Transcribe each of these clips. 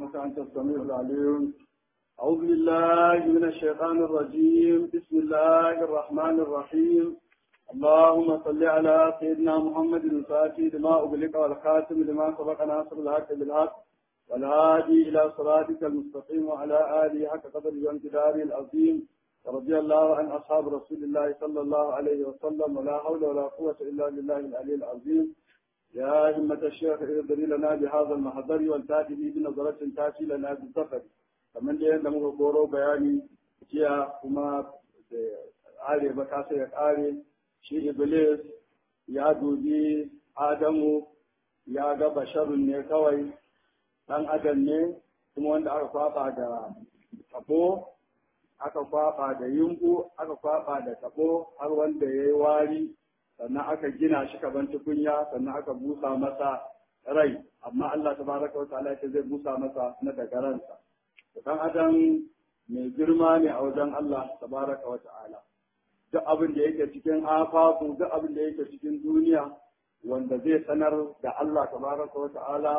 إنك أنت السميع العليم أعوذ بالله من الشيطان الرجيم بسم الله الرحمن الرحيم اللهم صل على سيدنا محمد الفاتح لما أغلق والخاتم لما سبق ناصر الحق بالحق والهادي إلى صراطك المستقيم وعلى آله حق قدر وامتداره العظيم ورضي الله عن أصحاب رسول الله صلى الله عليه وسلم ولا حول ولا قوة إلا بالله العلي العظيم يا همة الشيخ اغفر لنا بهذا المحضر والتاتي به بنظرة تاتي لنا بالسفر kamar da yadda muka koro bayani jiya kuma da are ba kasa ya kare shi iblis ya dubi adamu ya ga basharun ne kawai dan adam ne kuma wanda aka kwaba da tabo aka kwaba da yunku aka kwaba da tabo har wanda ya yi wari sannan aka gina shi kaban tukunya sannan aka busa masa rai amma Allah tabaraka wa ta'ala zai busa masa na daga ransa dan adam mai girma ne a wajen Allah tabaraka wa ta'ala duk abin da yake cikin afafu duk abin da yake cikin duniya wanda zai sanar da Allah tabaraka wa ta'ala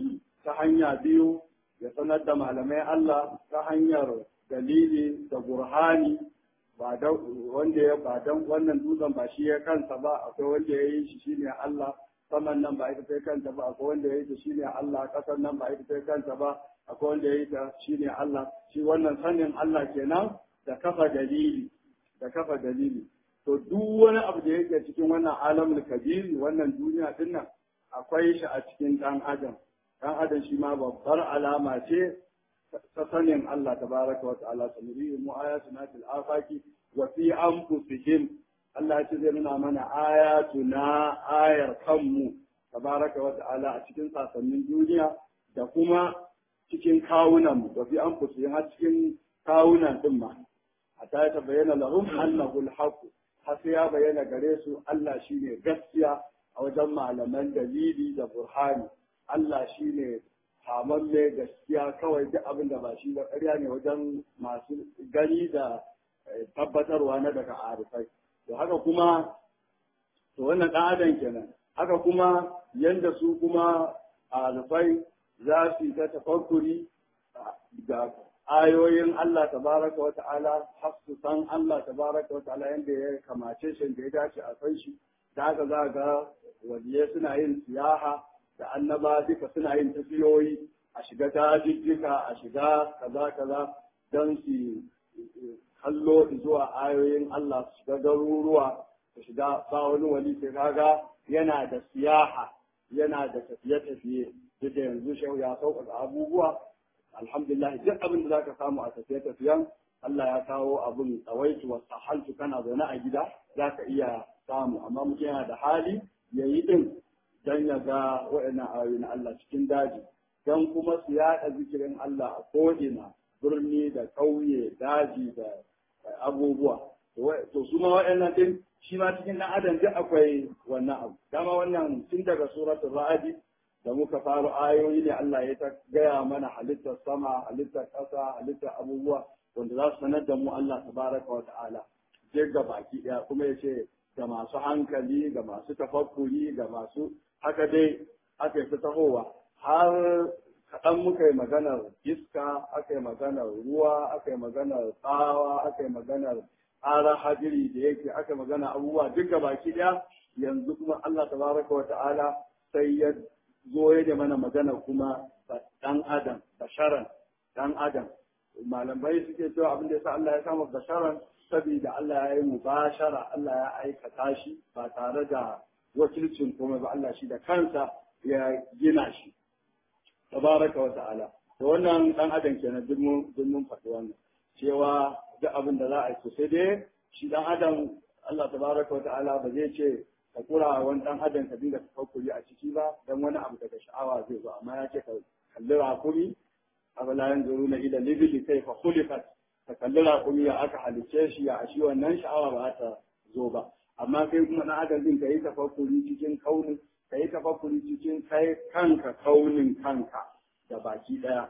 ta hanya biyu ya sanar da malamai Allah ta hanyar dalili da burhani ba da wanda ya ba dan wannan dutsen ba shi ya kansa ba akwai wanda ya yi shi shine Allah saman nan ba ita sai kanta ba akwai wanda ya yi ta shine Allah kasar nan ba ita sai kanta ba akwai wanda ya yi ta shine Allah shi wannan sanin Allah kenan da kafa dalili da kafa dalili to duk wani abu da yake cikin wannan alamul kabiri wannan duniya din nan akwai shi a cikin dan adam dan adam shi ma babbar alama ce ta sanin Allah tabaraka wa ta'ala sanuri mu ayatuna fil afaki wa fi anfusihim Allah ya ce zai nuna mana ayatuna ayar kanmu tabaraka wa ta'ala a cikin sasannin duniya da kuma cikin kawunan mu wa fi anfusihim har cikin kawunan din ma hatta ya bayyana lahum annahu al-haqq har sai ya bayyana gare su Allah shine gaskiya a wajen malaman dalili da burhani Allah shine hamamme gaskiya kawai duk abin da ba shi ba ƙarya ne wajen masu gani da tabbatarwa na daga arifai to haka kuma to wannan ɗan adam kenan haka kuma yanda su kuma arifai za su yi ta tafakkuri da ayoyin Allah tabaraka wa ta'ala har su san Allah tabaraka wa ta'ala yanda ya kamace shi da ya dace a san shi da haka za ga waliyai suna yin siyaha da annaba duka suna yin tafiyoyi a shiga dajijjika a shiga kaza kaza don su kallo zuwa ayoyin Allah su shiga garuruwa su shiga ba wani wali sai kaga yana da siyaha yana da tafiye-tafiye duk da yanzu shehu ya sauƙaƙa abubuwa alhamdulillah duk abin da zaka samu a tafiye-tafiyen Allah ya kawo abin tsawaitu wa sahaltu kana zaune a gida zaka iya samu amma mutum yana da hali yayi din don ya ga waɗannan ayoyi na Allah cikin daji don kuma su yaɗa zikirin Allah a ko'ina birni da ƙauye daji da abubuwa to su ma waɗannan din shi ma cikin ɗan adam duk akwai wannan abu dama wannan tun daga suratul ra'adi da muka fara ayoyi ne Allah ya ta gaya mana halittar sama halittar ƙasa halittar abubuwa wanda za su sanar da mu Allah tabaraka wa ta'ala ga baki ɗaya kuma ya ce ga masu hankali ga masu tafakkuri ga masu haka dai aka yi ta tahowa har kaɗan muka yi maganar iska aka yi maganar ruwa aka yi maganar tsawa aka yi maganar ƙarar hadiri da yake aka magana abubuwa duk ga baki ɗaya yanzu kuma Allah tabaraka wa ta'ala sai ya zo ya da mana magana kuma ɗan adam basharan ɗan adam malamai suke cewa abin da yasa Allah ya kama basharan saboda Allah ya yi mubashara Allah ya aikata shi ba tare da wakilcin komai ba Allah shi da kansa ya gina shi tabaraka wa ta'ala to wannan dan adam kenan duk mun duk mun faɗi wannan cewa duk abin da za a yi sai dai shi dan adam Allah tabaraka wa ta'ala ba zai ce ka kura wani dan adam ka dinga tafakkuri a ciki ba dan wani abu daga sha'awa zai zo amma ya ce ka kalli rakumi afala yanzuruna ila libili kayfa khuliqat ka kalli rakumi ya aka halicce shi ya ashi wannan sha'awa ba ta zo ba amma kai kuma na adam din ka yi tafakkuri cikin kaunin ka yi tafakkuri cikin kai kanka kaunin kanka da baki daya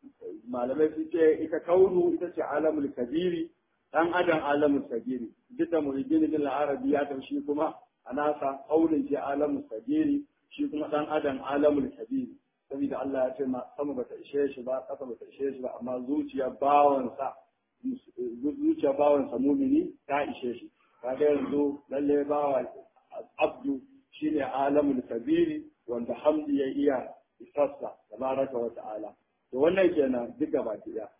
malamai su ce ita kaunu ita ce alamul kabiri dan adam alamul kabiri duk da muhyiddin bin arabi ya taushi kuma a nasa kaunin ce alamul kabiri shi kuma dan adam alamul kabiri saboda Allah ya ce ma sama bata ishe shi ba ƙasa bata ishe shi ba amma zuciyar bawansa zuciyar bawansa mumini ta ishe shi kaga yanzu lalle bawa abdu shine alamul kabiri wanda hamdi ya iya isassa tabaraka wa ta'ala to wannan kenan duk gaba ɗaya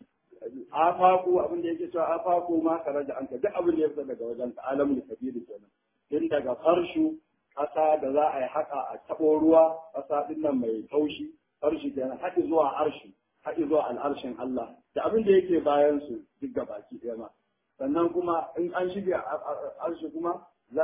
afaku abin da yake cewa afaku ma kare da anka duk abin da ya fita daga wajen ka alamul kabiri kenan tun daga farshu ƙasa da za a yi haka a taɓo ruwa ƙasa ɗin nan mai taushi farshi kenan haɗi zuwa arshi haɗi zuwa al'arshin Allah da abin da yake bayan su duk gabaki ɗaya ma sannan kuma in an shige arshi kuma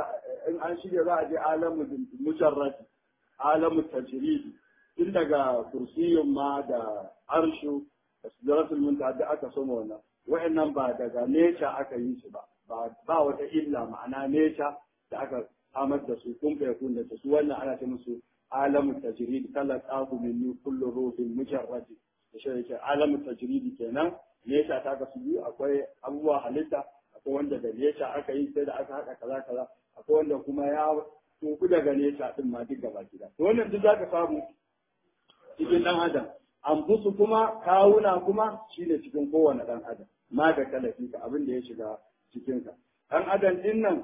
in an shige za a je alamu mujarrati alamu tajridi tun daga kursiyun ma da arshu da sidratul muntaha da aka soma wannan wa'annan ba daga nature aka yi su ba ba wata illa ma'ana nature da aka samar da su kun fa yakun da su wannan ana ce musu alamu tajridi kala qafu min kullu ruhin mujarrati da shi yake alamu tajridi kenan nature ta ga su biyu akwai abubuwa halitta akwai wanda da nature aka yi sai da aka haɗa kaza kaza akwai wanda kuma ya tuku daga nature din ma duk gaba gida to wannan duk zaka samu cikin dan adam ambusu kuma kawuna kuma shine cikin kowane dan adam ma da kalafi ka abin da ya shiga cikin ka dan adam din nan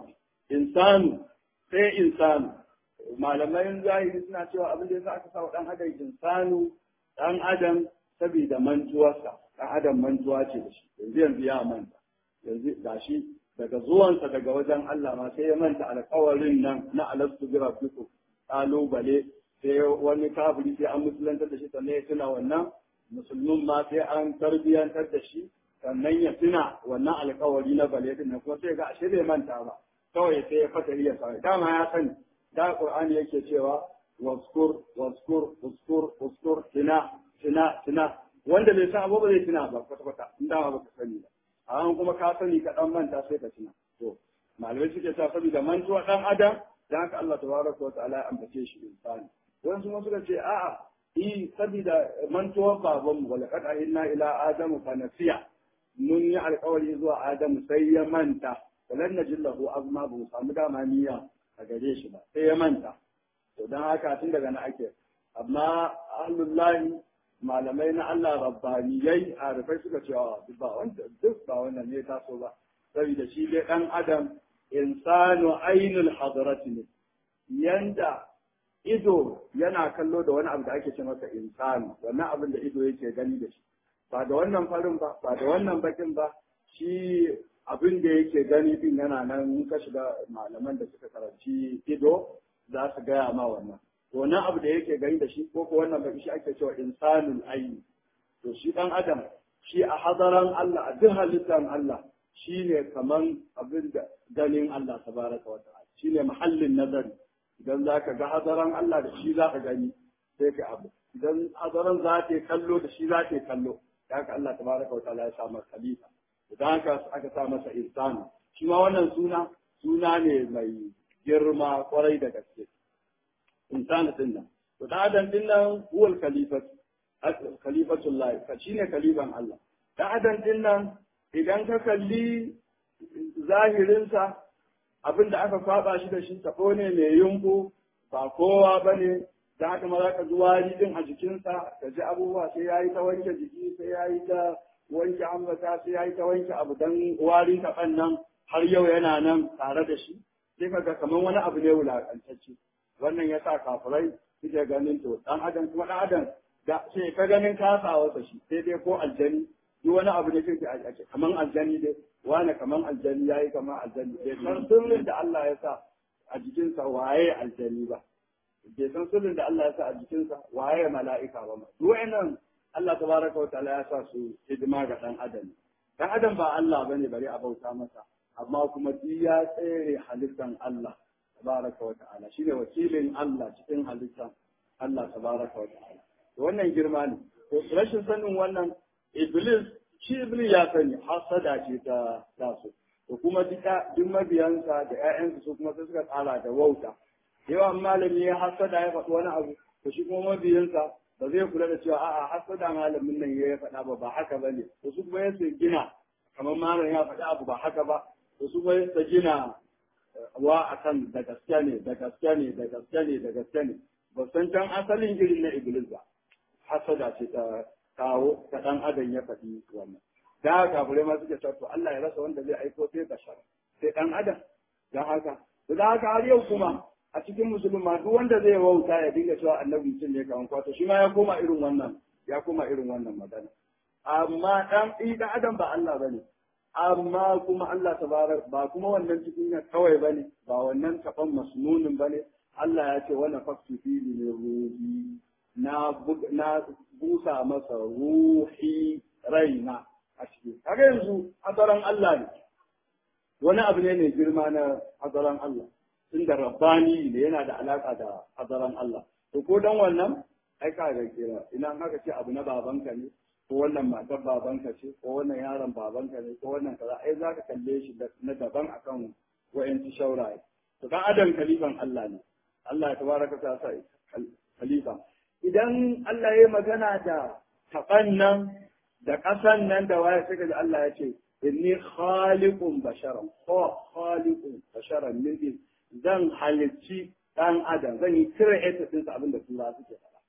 insanu sai insanu malamai zahiri suna cewa abin da yasa aka sa dan adam insanu dan adam saboda mantuwarsa dan adam mantuwa ce da shi yanzu yanzu ya manta yanzu gashi daga zuwansa daga wajen Allah ma sai ya manta alƙawarin nan na alastu bi rabbikum kalubale sai wani kafiri sai an musulantar da shi sannan ya tuna wannan musulmin ma sai an tarbiyyantar da shi sannan ya tuna wannan alƙawari na bale din kuma sai ga ashe bai manta ba kawai sai ya fata ya sa dama ya sani da qur'ani yake cewa waskur waskur waskur waskur tina tina tina wanda bai san abu ba zai tuna ba kwata kwata in dama ba ka sani ba amma kuma ka sani ka dan manta sai ka tuna to malamai suke sa saboda mantuwa dan adam dan haka Allah tabaraka wa ta'ala ya ambace shi insani wasu kuma suka ce a'a i saboda mantuwar baban mu wala kad ahinna ila adamu fa nasiya mun yi alkawari zuwa adamu sai ya manta walan najillahu azma bu samu dama niyya a gare shi ba sai ya manta to dan haka tun daga nan ake amma ahlullahi malamai na Allah rabbaniyai a rufai suka ce duk ba wanda duk ba wannan ne taso ba saboda shi dai dan adam insanu ainul hadarati ne yanda ido yana kallo da wani abu da ake ce masa insani wannan abin da ido yake gani da shi ba da wannan farin ba ba da wannan bakin ba shi abin da yake gani din yana nan in ka shiga malaman da suka karanci ido za su gaya ma wannan to wannan abu da yake gani da shi ko ko wannan baki shi ake cewa insanul aini to shi dan adam shi a hadaran Allah a duk halittar Allah shine kaman abin da ganin Allah tabaraka wa ta'ala shine mahallin nazari idan za ka ga hadaran Allah da shi za ka gani sai ka abu idan hadaran za ta kallo da shi za ta kallo da haka Allah tabaraka wa ta'ala ya sa masa khalifa idan haka aka sa masa insani shi ma wannan suna suna ne mai girma kwarai da gaske insani din nan to da adam din nan huwal khalifat khalifatullah ka shine khalifan Allah da adam din nan idan ka kalli zahirinsa abin da aka kwaba shi da shi tabo ne mai yunku ba kowa ba ne da haka ma za ka ji wari din a jikinsa ka ji abubuwa sai ya yi ta wanke jiki sai ya yi ta wanke ambata sai ya yi ta wanke abu don warin taɓan nan har yau yana nan tare da shi sai ka ga kamar wani abu ne wulaƙantacce wannan ya sa kafirai suke ganin to ɗan adam kuma ɗan adam da sai ka ganin kasawarsa shi sai dai ko aljani duk wani abu ne sai ake kaman aljani dai wani kaman aljani yayi kaman aljani bai san sirrin da Allah ya sa a jikinsa waye aljani ba bai san sirrin da Allah ya sa a jikinsa waye mala'ika ba ma duk wayannan Allah tabaraka wa ta'ala ya sa su hidima ga dan adam dan adam ba Allah bane bari a bauta masa amma kuma duk ya tsere halittan Allah tabaraka wa ta'ala shine wakilin Allah cikin halittan Allah tabaraka wa ta'ala wannan girma ne to rashin sanin wannan Iblis shi Iblis ya sani hasada ce ta taso to kuma duka duk mabiyansa da ƴaƴansa su kuma sai suka tsara da wauta yawan malami ya hasada ya faɗi wani abu to shi kuma mabiyansa ba zai kula da cewa a'a hasada malamin nan ya faɗa ba ba haka ba ne to su kuma yasa gina kamar malam ya faɗi abu ba haka ba to su kuma yasa gina wa akan da gaske ne da gaske ne da gaske ne da gaske ne ba san can asalin irin na Iblis ba hasada ce ta kawo ta dan adam ya faɗi wannan da haka kafirai ma suke cewa to Allah ya rasa wanda zai aiko sai bashar sai dan adam dan haka da haka har yau kuma a cikin musulma duk wanda zai wauta ya dinga cewa annabi mutum ne kawan kwato shi ma ya koma irin wannan ya koma irin wannan magana amma dan dan adam ba Allah bane amma kuma Allah tabarak ba kuma wannan cikin ya kawai bane ba wannan taban masnunin bane Allah ya ce wannan faktu fi ne ruhi na na busa masa ruhi raina a ciki kaga yanzu hadaran Allah ne wani abu ne mai girma na hadaran Allah tunda rabbani ne yana da alaka da hadaran Allah to ko dan wannan ai ka ga kira ina haka ce abu na babanka ne ko wannan matar babanka ce ko wannan yaron babanka ne ko wannan kaza ai za ka kalle shi na daban akan wa'yansu shauraye to dan adam kalifan Allah ne Allah ya tabaraka ta sa khalifa idan Allah ya magana da taban nan da ƙasan nan da waye sai ga Allah ya ce inni khaliqun basharan ko khaliqun basharan min zan halicci dan adam zan yi cire ita din abin da tura suke faɗa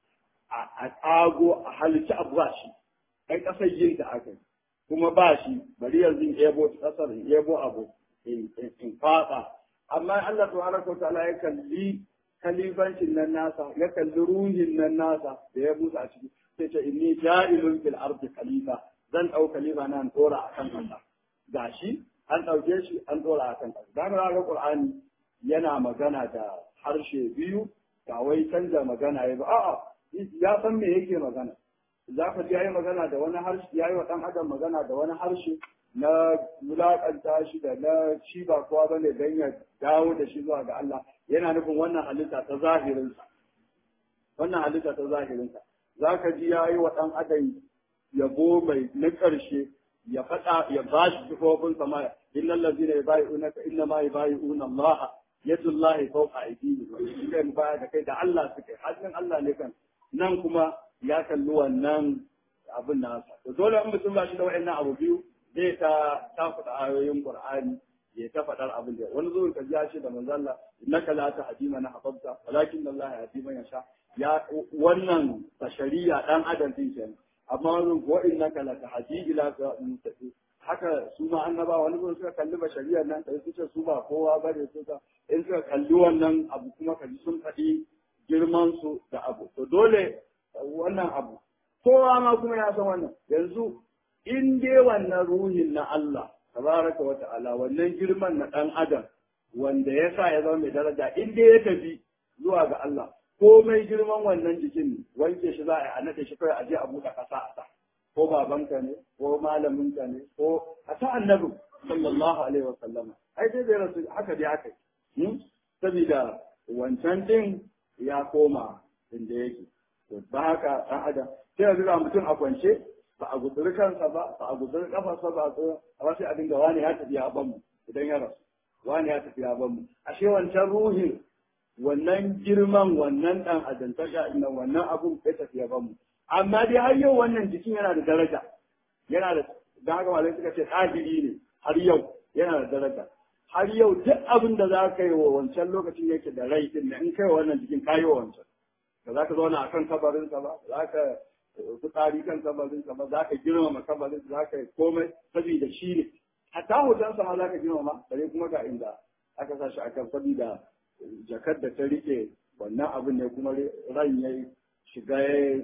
a tsago a halicci abu ba shi kai kasar yin ta aka kuma ba shi bari yanzu in ebo kasar in ebo abu in faɗa amma Allah subhanahu wa ta'ala ya kalli kalifancin nan nasa ya kalli ruhin nan nasa da ya busa a ciki sai ce inni ja'ilun fil ardi khalifa zan dau khalifa nan dora akan kasa gashi an dauke shi an dora akan kasa dan ga Qur'ani yana magana da harshe biyu ba wai canza magana ya ba a'a ya san me yake magana za ka ji yayi magana da wani harshe yayi wa dan adam magana da wani harshe na wulaƙanta shi da na shi ba kowa bane dan ya dawo da shi zuwa ga Allah yana nufin wannan halitta ta zahirinsa wannan halitta ta zahirinsa za ka ji ya yi wa ɗan adam yabo mai na ƙarshe ya faɗa ya ba shi sifofin sama innal ladzina yubayi'unaka inna ma yubayi'una Allah yadullahi fawqa aydihim wa shi kai baya da kai da Allah suke hannun Allah ne kan nan kuma ya kalli wannan abin nasa to dole in mutum ba shi da wa'annan abu biyu zai ta ta faɗa ayoyin Qur'ani ya ta faɗar abin da wani zuwan ka ji da manzo Allah innaka la tahdi man ahbabta walakin Allah yahdi man yasha ya wannan bashariya dan adam din kenan amma wani wa innaka la tahdi ila mustaqim haka su ma annaba wani zuwan suka kalli bashariyar nan sai su ce su ba kowa bane su ka in suka kalli wannan abu kuma kaji sun faɗi girman su da abu to dole wannan abu kowa ma kuma ya san wannan yanzu in dai wannan ruhin na Allah tabaraka wa ta'ala wannan girman na dan adam wanda ya sa ya zama mai daraja in dai ya tafi zuwa ga Allah komai girman wannan jikin wanke shi za a yi a nade shi kawai a je a buɗe ƙasa a sa ko babanka ne ko malaminka ne ko a ta annabi sallallahu alaihi wa sallama ai dai bai rasu haka dai aka yi saboda wancan din ya koma inda yake to ba haka ɗan adam sai ya zura mutum a kwance ba a gutsuri kansa ba ba a gutsuri kafarsa ba a wasu a dinga wani ya tafi ya ban mu idan ya rasu wani ya tafi ya ban mu ashe wancan ruhin wannan girman wannan dan adantaka ina wannan abun ya tafi ya ban mu amma dai har yau wannan jikin yana da daraja yana da da haka malai suka ce tsahiri ne har yau yana da daraja har yau duk abin da za ka yi wa wancan lokacin yake da rai din in kai wa wannan jikin ka yi wa wancan ba za ka zauna a kan kabarinsa ba za ka fitsari kan kabarinsa ba za ka girmama kabarinsa za ka yi komai saboda shi ne hatta hotonsa ma za ka girmama bare kuma ga inda aka sa shi a kan saboda jakar da ta rike wannan abin ne kuma ran ya shiga ya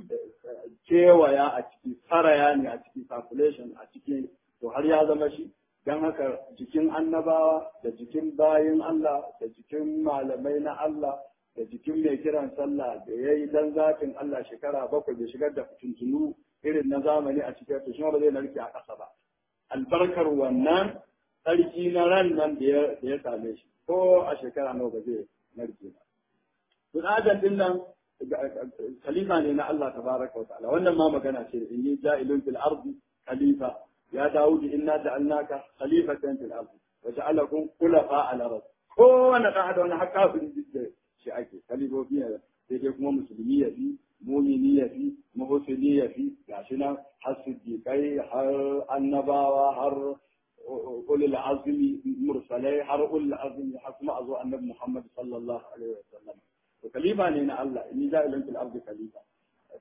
kewaya a ciki saraya ne a ciki circulation a ciki to har ya zama shi don haka jikin annabawa da jikin bayin Allah da jikin malamai na Allah da jikin mai kiran sallah da ya yi dan zafin Allah shekara bakwai da shigar da fitintunu irin na zamani a cikin to shi ba zai narke a ƙasa ba albarkar wannan tsarki na ran nan da ya same shi ko a shekara nawa ba zai narke ba tun adam din nan khalifa ne na Allah tabaraka wa ta'ala wannan ma magana ce in yi ja'ilun fil ardi khalifa ya dawudi inna ja'alnaka khalifatan fil ardi wa ja'alakum khulafa ala ard kowane ɗan adam na haka bin shi ake kalibobi ne sai dai kuma musulmi ya fi mumini ya fi muhusini ya fi gashi nan har siddiƙai har annabawa har ulul azmi mursalai har ulul azmi har kuma azo annabi Muhammad sallallahu alaihi wasallam to kalifa ne na Allah inni ja'ilun fil ardi khalifa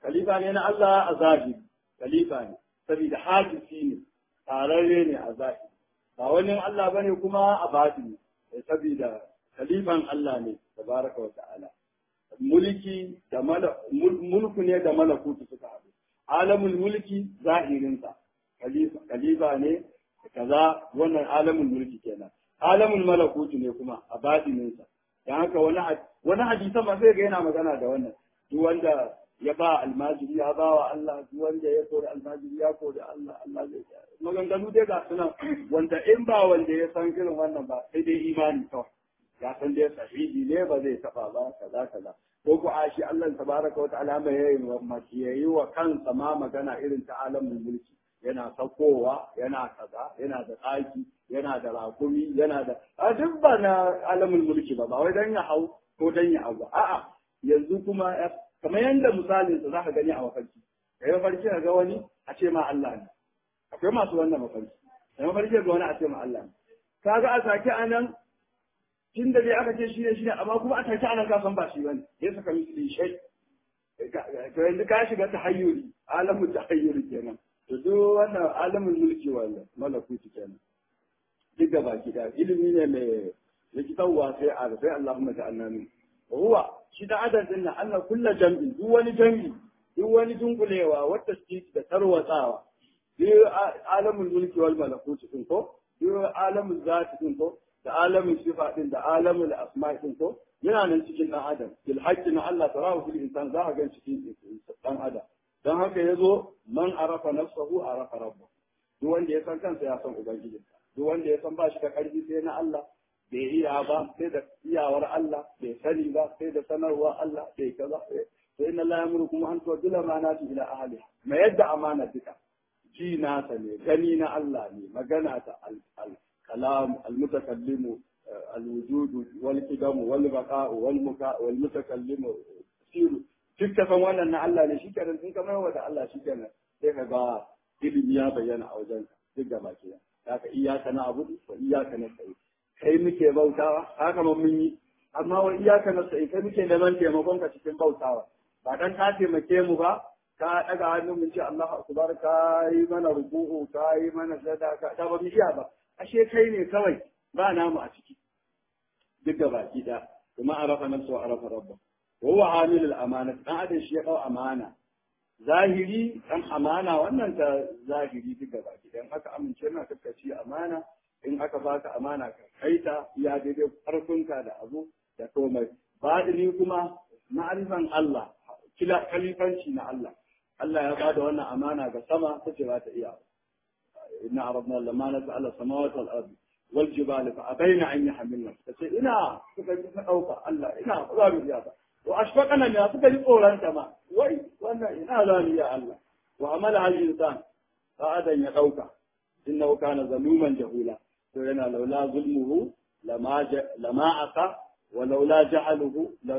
khalifa ne na Allah a zahiri khalifa ne saboda hadisi ne tararre ne a zahiri ba wani Allah bane kuma a batini saboda khalifan Allah ne tabaraka wa ta'ala mulki da mulku ne da malakutu suka haɗu alamul mulki zahirinsa khalifa khalifa ne kaza wannan alamul mulki kenan alamul malakutu ne kuma a batininsa dan haka wani wani hadisan ma sai ga yana magana da wannan duk wanda ya ba almajiri ya ba wa Allah duk wanda ya kori almajiri ya kori Allah Allah zai maganganu dai ga suna wanda in ba wanda ya san irin wannan ba sai dai imani kawai ya san dai sahihi ne ba zai taba ba kaza kaza ko ko a shi Allah tabaraka wa ta'ala mai yayi mace yayi wa kansa ma magana irin ta alamin mulki yana saukowa yana kaza yana da tsaki yana da rakumi yana da a duk ba na alamin mulki ba ba wai dan ya hau ko dan ya hau a'a yanzu kuma kamar yanda misalin sa zaka gani a mafarki kai mafarki ga wani a ce ma Allah ne akwai masu wannan mafarki kai mafarki ga wani a ce ma Allah ne kaga a sake anan tun da dai aka ce shi ne shi ne amma kuma a take anan ka san ba shi bane ya saka misali shai to yanzu ka shiga tahayyuri alamun tahayyuri kenan to duk wannan alamun mulki wannan malakuti kenan duk da baki da ilimi ne mai likitanwa sai a sai Allahumma ta'ala min huwa shi da adan din nan Allah kullu jam'i duk wani jam'i duk wani dunkulewa wata shi da tarwatsawa duk alamun mulki wal malakuti din ko duk alamun zati din ko da alamin sifa din da alamin asma din ko yana nan cikin dan adam bil haqqi na Allah tarahu fil insan za ka ga cikin dan adam dan haka yazo man arafa nafsahu arafa rabbahu duk wanda ya san kansa ya san ubangijinsa duk wanda ya san ba shi da karfi sai na Allah bai iya ba sai da iyawar Allah bai sani ba sai da sanarwa Allah bai kaza sai inna la yamurukum an tu'dila amanati ila ahliha ma yadda amana duka ji nasa ne gani na Allah ne magana ta al كلام المتكلم الوجود والقدم والبقاء والمكاء والمتكلم سير duk san wannan na Allah ne shikenan in ka maiwa da Allah shikenan sai ka ga ilimi ya bayyana a wajen duk da baki da haka iyaka na abu wa iyaka na sai kai muke bautawa haka mun yi amma wa iyaka na sai kai muke neman taimakon ka cikin bautawa ba dan ka taimake mu ba ka daga hannun mu ce Allahu akbar ka yi mana ruku'u ka yi mana sadaka ta ba mu iya ba ashe kai ne kawai ba namu a ciki duk da baki da kuma arafa nafsu wa arafa rabba wa huwa amil al amana dan adam shi ya dau amana zahiri dan amana wannan ta zahiri duk da baki dan aka amince na kakkaci amana in aka baka amana ka kaita ya daidai karfinka da abu da komai badini kuma ma'arifan Allah kila kalifanci na Allah Allah ya bada wannan amana ga sama tace ba ta iya إنا عرضنا الأمانة على السماوات والأرض والجبال فأبين أن يحملنا فسي إنا سكي أوفى الله إنا غابر يا وأشفقنا يا سكي قولا كما وي وأنا إنا ذاني يا الله وعملها الإنسان فأدى يقوك إنه كان ظلوما جهولا فإنا لولا ظلمه لما ج... لما أتى ولولا جهله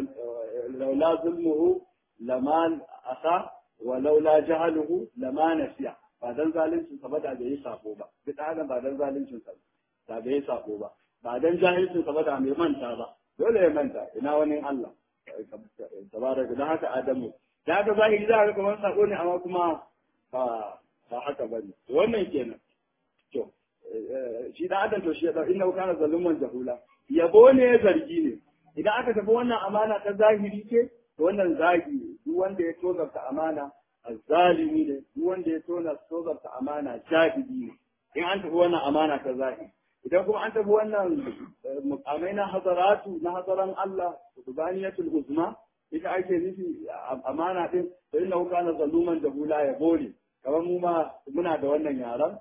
لولا ظلمه لما أتى ولولا جهله لما نسيه ba dan zalincin sa ba da bai sako ba duk adam ba dan zalincin sa da bai sako ba ba dan jahilcin sa ba da mai manta ba dole ya manta ina wani Allah tabaraka dan haka adamu da haka zahiri za ka kamar sako ne amma kuma ba ba haka bane to wannan kenan to shi da adam to shi da inna kana zaluman jahula yabo ne zargi ne idan aka tafi wannan amana ta zahiri ce to wannan zagi duk wanda ya tozarta amana azzalimi ne duk wanda ya tona tozarta amana jahili ne in an tafi wannan amana ta zahiri idan kuma an tafi wannan mukamai na hazaratu na hazaran Allah subhanatul uzma ita ake nufi amana din to inna kana zaluman jahula ya bore kamar mu ma muna da wannan yaran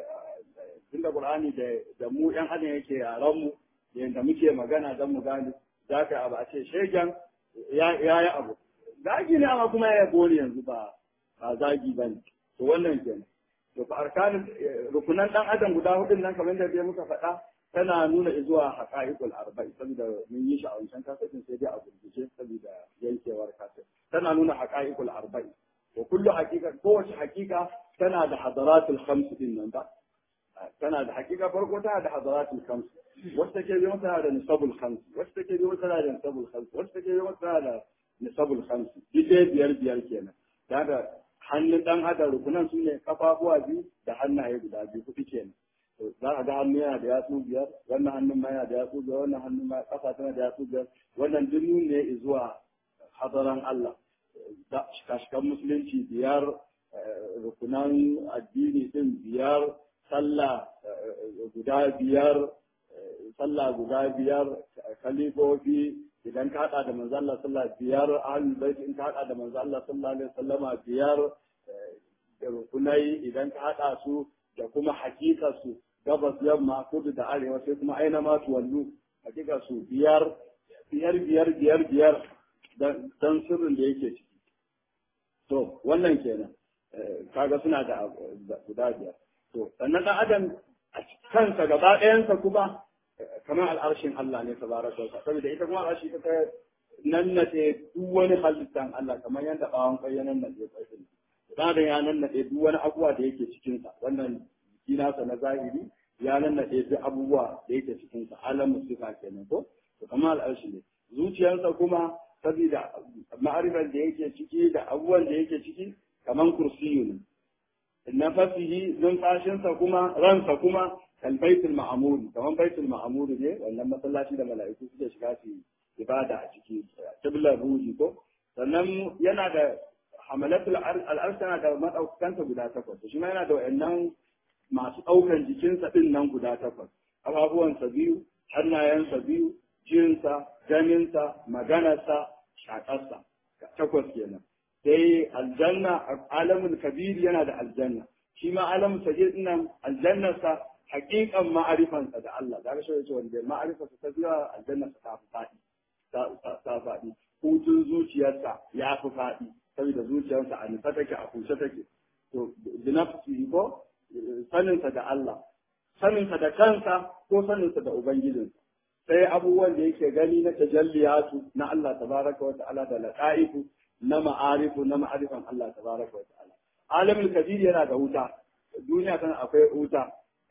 tunda qur'ani da da mu yan adam yake yaran mu yanda muke magana dan mu gane zaka abu a ce shegen ya yi abu zagi ne amma kuma ya bore yanzu ba ba zagi bane to wannan kenan to fa arkanin rukunan dan adam guda hudun nan kamar da muka faɗa tana nuna zuwa haqa'iqul arba'i saboda mun yi shi a wancan kasafin sai dai a gurguje saboda yankewar kasafin tana nuna haqa'iqul arba'i wa kullu haqiqa kowace haqiqa tana da hadaratul khams din nan ba tana da haqiqa farko tana da hadaratul khams wacce take bi mata da nisabul khams wacce take bi mata da nisabul khams wacce take bi mata da nisabul khams dai biyar biyar kenan daga hannun dan adam rukunan su ne kafafuwa biyu da hannaye guda biyu kuɗi kenan to za ka ga hannu yana da yatsu biyar wannan hannun ma yana da yatsu biyar wannan hannun ma kafa tana da yatsu biyar wannan duk ne zuwa hadaran Allah shikashikan musulunci biyar rukunan addini din biyar sallah guda biyar sallah guda biyar kalifofi idan ka hada da manzo Allah sallallahu biyar ahlul bait in ka hada da manzo Allah sallallahu alaihi wasallama biyar da rukunai idan ka hada su da kuma hakika su gabas yamma kudu da arewa sai kuma aina ma su wallu hakika su biyar biyar biyar biyar biyar dan sirrin da yake ciki to wannan kenan kaga suna da guda biyar to sannan dan adam a kansa gaba ɗayansa kuma kamar al'arshin Allah ne tabaraka wa saboda ita kuma al'arshi ta nannade duk wani halittan Allah kamar yadda bawon kai ya nannade kai din dan da ya nannade duk wani abubuwa da yake cikin sa wannan jiki nasa na zahiri ya nannade duk abubuwa da yake cikin sa alamu sifa kenan ko to kamar al'arshi ne zuciyarsa kuma saboda ma'arifar da yake ciki da abubuwan da yake ciki kamar kursiyu ne nafasihi numfashinsa kuma ransa kuma kalbaitul ma'amur kamar baitul ma'amur ne wannan masallaci da mala'iku suke shiga su ibada a ciki kiblar ruhi ko sannan yana da hamalatul al'arsh tana da madaukanta guda takwas shi ma yana da wayannan masu daukan jikinsa din nan guda takwas ababuwansa biyu hannayensa biyu jinsa ganinsa maganarsa shakarsa takwas kenan sai aljanna alamul kabir yana da aljanna shi ma alamul sagir nan aljannarsa hakikan ma'arifansa da Allah da rashin yace wanda ma'arifarsa ta zuwa aljannarsa ta fi faɗi ta faɗi hutun zuciyarsa ya fi faɗi saboda zuciyarsa a nufa take a kushe take to binafsi ko saninsa da Allah saninsa da kansa ko saninsa da ubangijinsa sai abubuwan da yake gani na tajalliyatu na Allah tabaraka wa ta'ala da laqaifu na ma'arifu na ma'arifan Allah tabaraka wa ta'ala alamul kabir yana da wuta duniya tana akwai wuta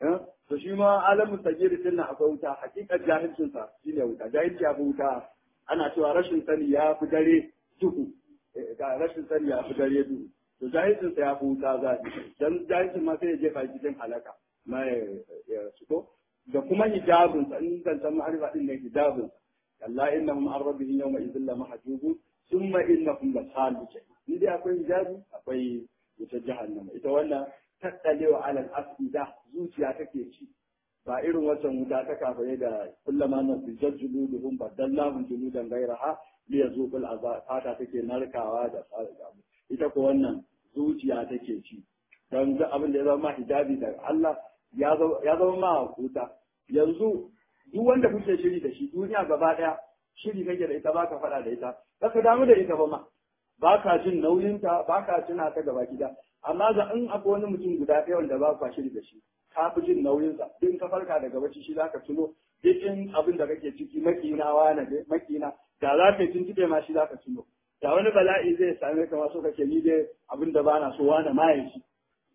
to shi ma alamul sagir din akwai wuta hakikar jahilcin sa shine wuta jahilci ya fi wuta ana cewa rashin sani ya fi dare duhu ga rashin sani ya fi dare duhu to jahilcin sa ya fi wuta zafi dan jahilcin ma sai ya jefa cikin halaka ma ya shigo da kuma hijabin sa in zan san ma'arifa din ne hijabin sa kalla innahum an rabbihim yawma idhil la mahjubun thumma innahum la salu ni dai akwai hijabi akwai wutar jahannama ita wannan tattalewa alal asida zuciya take ci ba irin wancan wuta ta kafaye da kullama na bijjar juluduhum badallahum juludan gairaha li yazuqul azab fata take narkawa da abu ita ko wannan zuciya take ci dan duk abin da ya zama hijabi da Allah ya zama ma wuta yanzu duk wanda kuke shiri da shi duniya gaba daya shiri kake da ita baka faɗa da ita baka damu da ita ba ma baka jin nauyinta baka tuna ta gaba gida amma ga in akwai wani mutum guda ɗaya wanda ba ka shiri da shi ka fi jin nauyinsa in ka farka daga bacci shi zaka tuno duk in abin da kake ciki makina wane ne makina da za ka yi tuntube ma shi zaka tuno da wani bala'i zai same ka ma so kake ni dai abin da bana so wane ma ya shi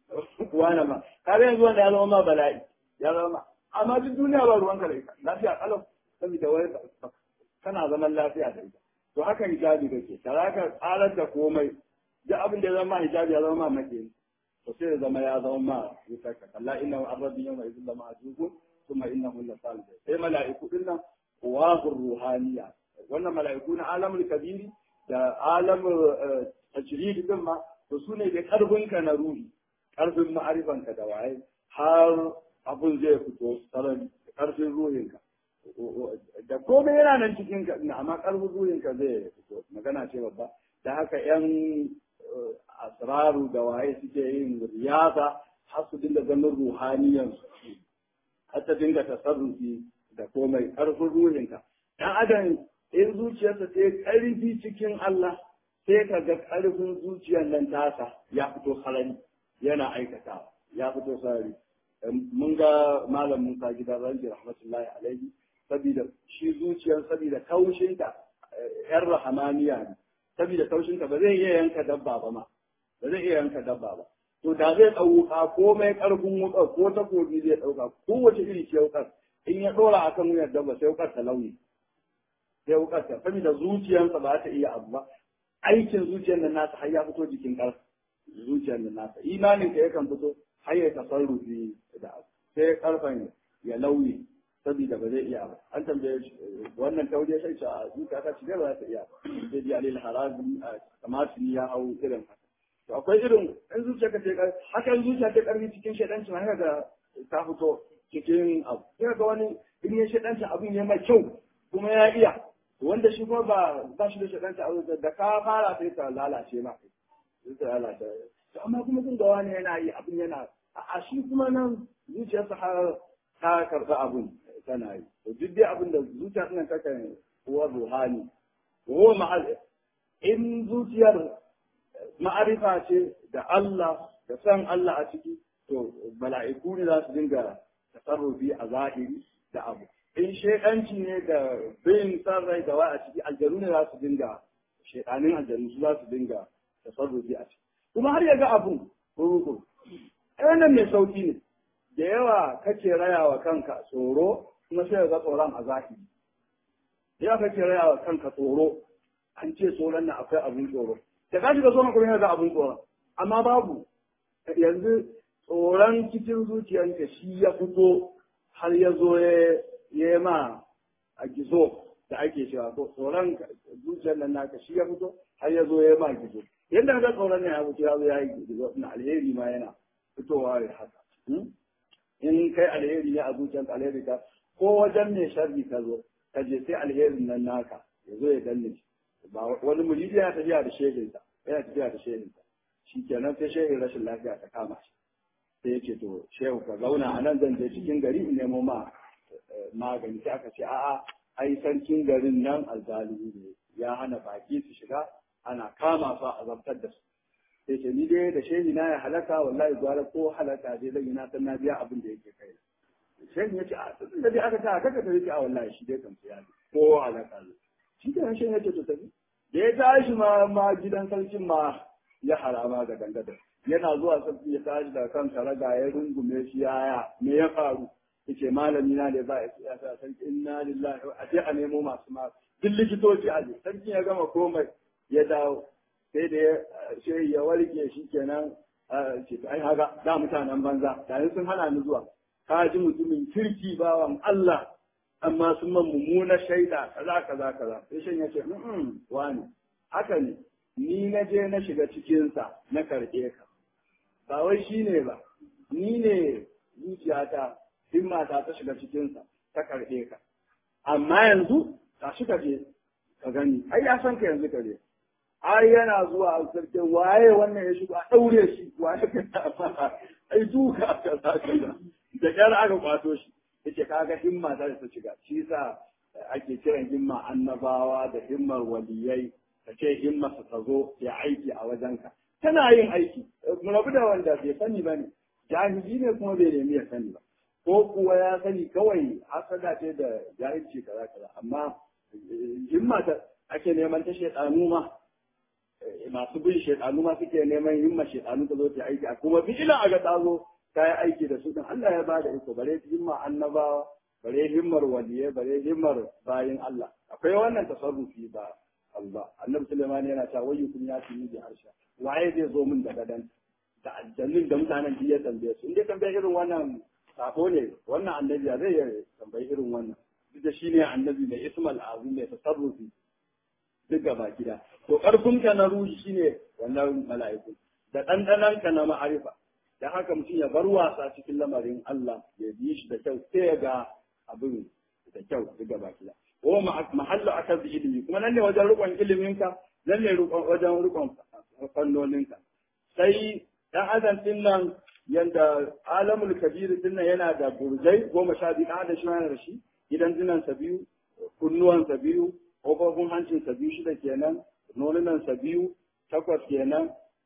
wane ma kaga yanzu wanda ya zama ma bala'i ya zama ma amma duk duniya ba ruwanka da ita lafiya kalau saboda wai kana zaman lafiya da ita to haka hijabi kake da za ka tsarar da komai duk abin da ya zama hijabi ya zama ma make to sai ya zama ya zama ma wutar ka kalla inna wa arrabi yawma idhin lama ajubu thumma innahu la salih sai mala'iku din nan wahur ruhaniya wannan mala'iku na alamul kabiri da alamul tajrid din ma to su ne da karfin ka na ruhi karfin ma'arifan ka da waye har abun zai fito sarari karfin ruhin ka da komai yana nan cikin ka amma karfin ruhin ka zai fito magana ce babba da haka yan asraru da waye suke yin riyaza har su dinga ganin ruhaniyan har ta dinga tasarrufi da komai karfin ruhinka dan adam in zuciyarsa ta yi karfi cikin Allah sai ka ga karfin zuciyar nan tasa ya fito sarari yana aikata ya fito sarari mun ga malam Musa gidan ranji rahmatullahi alaihi saboda shi zuciyar saboda kaushinta yar rahamaniya ne saboda kaushinta ba zai iya yanka dabba ba ma ba zai iya yanka dabba ba to da zai ɗauka komai ƙarfin wukar ko takobi zai ɗauka kowace iri ce wukar in ya ɗora akan wuyar dabba sai wukar ta launi sai wukar ta saboda zuciyarsa ba ta iya abu ba aikin zuciyar nan nasa har ya fito jikin ƙarfi zuciyar nan nasa imanin ka yakan fito har ya tasarrufi da abu sai karfan ya lauye saboda ba zai iya ba an tambaye shi wannan tauje sai ce a zuciya ta shigar ba za ta iya ba sai ji alil harazi kamar ya hau irin haka to akwai irin in zuciya ka ce haka in zuciya ta karfi cikin shaidanci haka ga ta fito cikin abu sai ga wani in ya shaidanci abin ya mai kyau kuma ya iya wanda shi kuma ba ba shi da shaidanci abu da ka fara sai ta lalace ma sai ta lalace to amma kuma kun ga wani yana yi abin yana a shi kuma nan zuciyarsa har ta karɓi abin tana yi to duk dai abin da zuciya nan takan kuwa ruhani ko ma'al in zuciyar ma'arifa ce da Allah da san Allah a ciki to mala'iku ne za su dinga tasarrufi a zahiri da abu in shaidanci ne da bin san rai da wa a ciki aljanu ne za su dinga shaidanin aljanu su za su dinga tasarrufi a ciki kuma har ya ga abun kurukuru wannan mai sauki ne da yawa kake raya wa kanka tsoro kuma sai ga tsoron a zahiri yawa kake raya wa kanka tsoro an ce tsoron nan akwai abun tsoro da ka shiga tsoron kuma yana ga abun tsoron amma babu yanzu tsoron cikin zuciyarka shi ya fito har ya zo ya yi ma a gizo da ake cewa ko tsoron zuciyar nan naka shi ya fito har ya zo ya yi ma gizo yadda ka tsoron ne ya fito ya zo ya yi gizo na alheri ma yana fitowa da haka in kai alheri ne a zuciyarka alheri ka ko wajen mai sharri ka zo ka je sai alherin nan naka ya zo ya danne shi ba wani muridi yana tafiya da shehinsa yana tafiya da shehinsa shi kenan sai shehin rashin lafiya ta kama shi sai yake to shehu ka zauna a nan zan je cikin gari in nemo ma magani sai aka ce a'a ai sarkin garin nan alzalimi ne ya hana baki su shiga ana kama su a zartar da su sai ce ni dai da shehi na ya halaka wallahi gwara ko halaka dai zan yi na san na biya abin da yake kai shehi ya ce a tun da dai aka ta kaka ta yake a wallahi shi dai kan ya ko halaka ne shi ke shehi ya ce to tafi da ya tashi ma ma gidan sarkin ma ya harama ga dangadar yana zuwa sarki ya tashi da kan karaga ya rungume shi yaya me ya faru yace malami na da ba ya sa sarki inna lillahi a je a nemo masu ma duk likitoci a je sarki ya gama komai ya dawo sai da shehi ya warke shi kenan ce ai haka da mutanen banza da sun hana ni zuwa ka ji mutumin kirki bawan Allah amma sun man mummuna shaida kaza kaza kaza sai shan ya ce wani haka ne ni na je na shiga cikinsa na karɓe ka ba wai shi ne ba ni ne zuciyata himmata ta shiga cikinsa ta karɓe ka amma yanzu ka shi ka je ka gani ai ya san ka yanzu ka je ai yana zuwa a sarkin waye wannan ya shigo a ɗaure shi waye ka ai duka ka za ka da kyar aka kwato shi yace kaga himma ta ta shiga shi yasa ake kiran himma annabawa da himmar waliyai ka ce himma su ta zo ya aiki a wajenka tana yin aiki mu rabu da wanda bai sani ba ne jahili ne kuma bai nemi ya sani ba ko kuwa ya sani kawai hasada ce da jahilci kaza kaza amma himma ta ake neman ta shedanu ma masu bin shedanu ma suke neman himma shedanu ta zo ta aiki a kuma bi ila aga ta zo ta yi aiki da su din Allah ya bada iko bare himma annabawa bare himmar waliye bare himmar bayin Allah akwai wannan tasarrufi ba Allah annabi Sulaiman yana cewa wayyukum ya fi bi arsha waye zai zo min da gadan da aljannin da mutanen da ya tambaye su inda tambaye irin wannan sako ne wannan annabi ya zai tambayi irin wannan duk da shine annabi mai ismal azim mai tasarrufi duk gaba gida to karfin ka na ruhi shine wannan mala'iku da dandanan ka na ma'arifa dan haka mutum ya bar wasa cikin lamarin Allah ya bi shi da kyau sai ya ga abin da kyau duk gaba gida ko mahallu akaz ilimi kuma nan ne wajen rukun iliminka nan ne wajen rukun fannoninka sai dan adam din nan yanda alamul kabir din nan yana da burjai goma sha biyu dan adam shi yana da shi gidan dinansa biyu kunnuwansa biyu kofofin hancinsa biyu shida kenan nonunansa biyu takwas kenan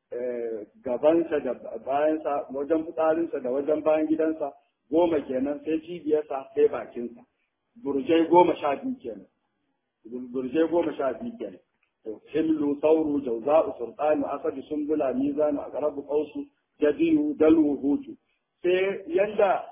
gabansa da bayansa wajen fitsarinsa da wajen bayan gidansa goma kenan sai cibiyarsa sai bakinsa burjai goma sha biyu kenan burjai goma sha biyu kenan hillu sauru jauza'u sultanu asadi sumbula mizanu aqrabu qausu jadiyu dalu hutu sai yanda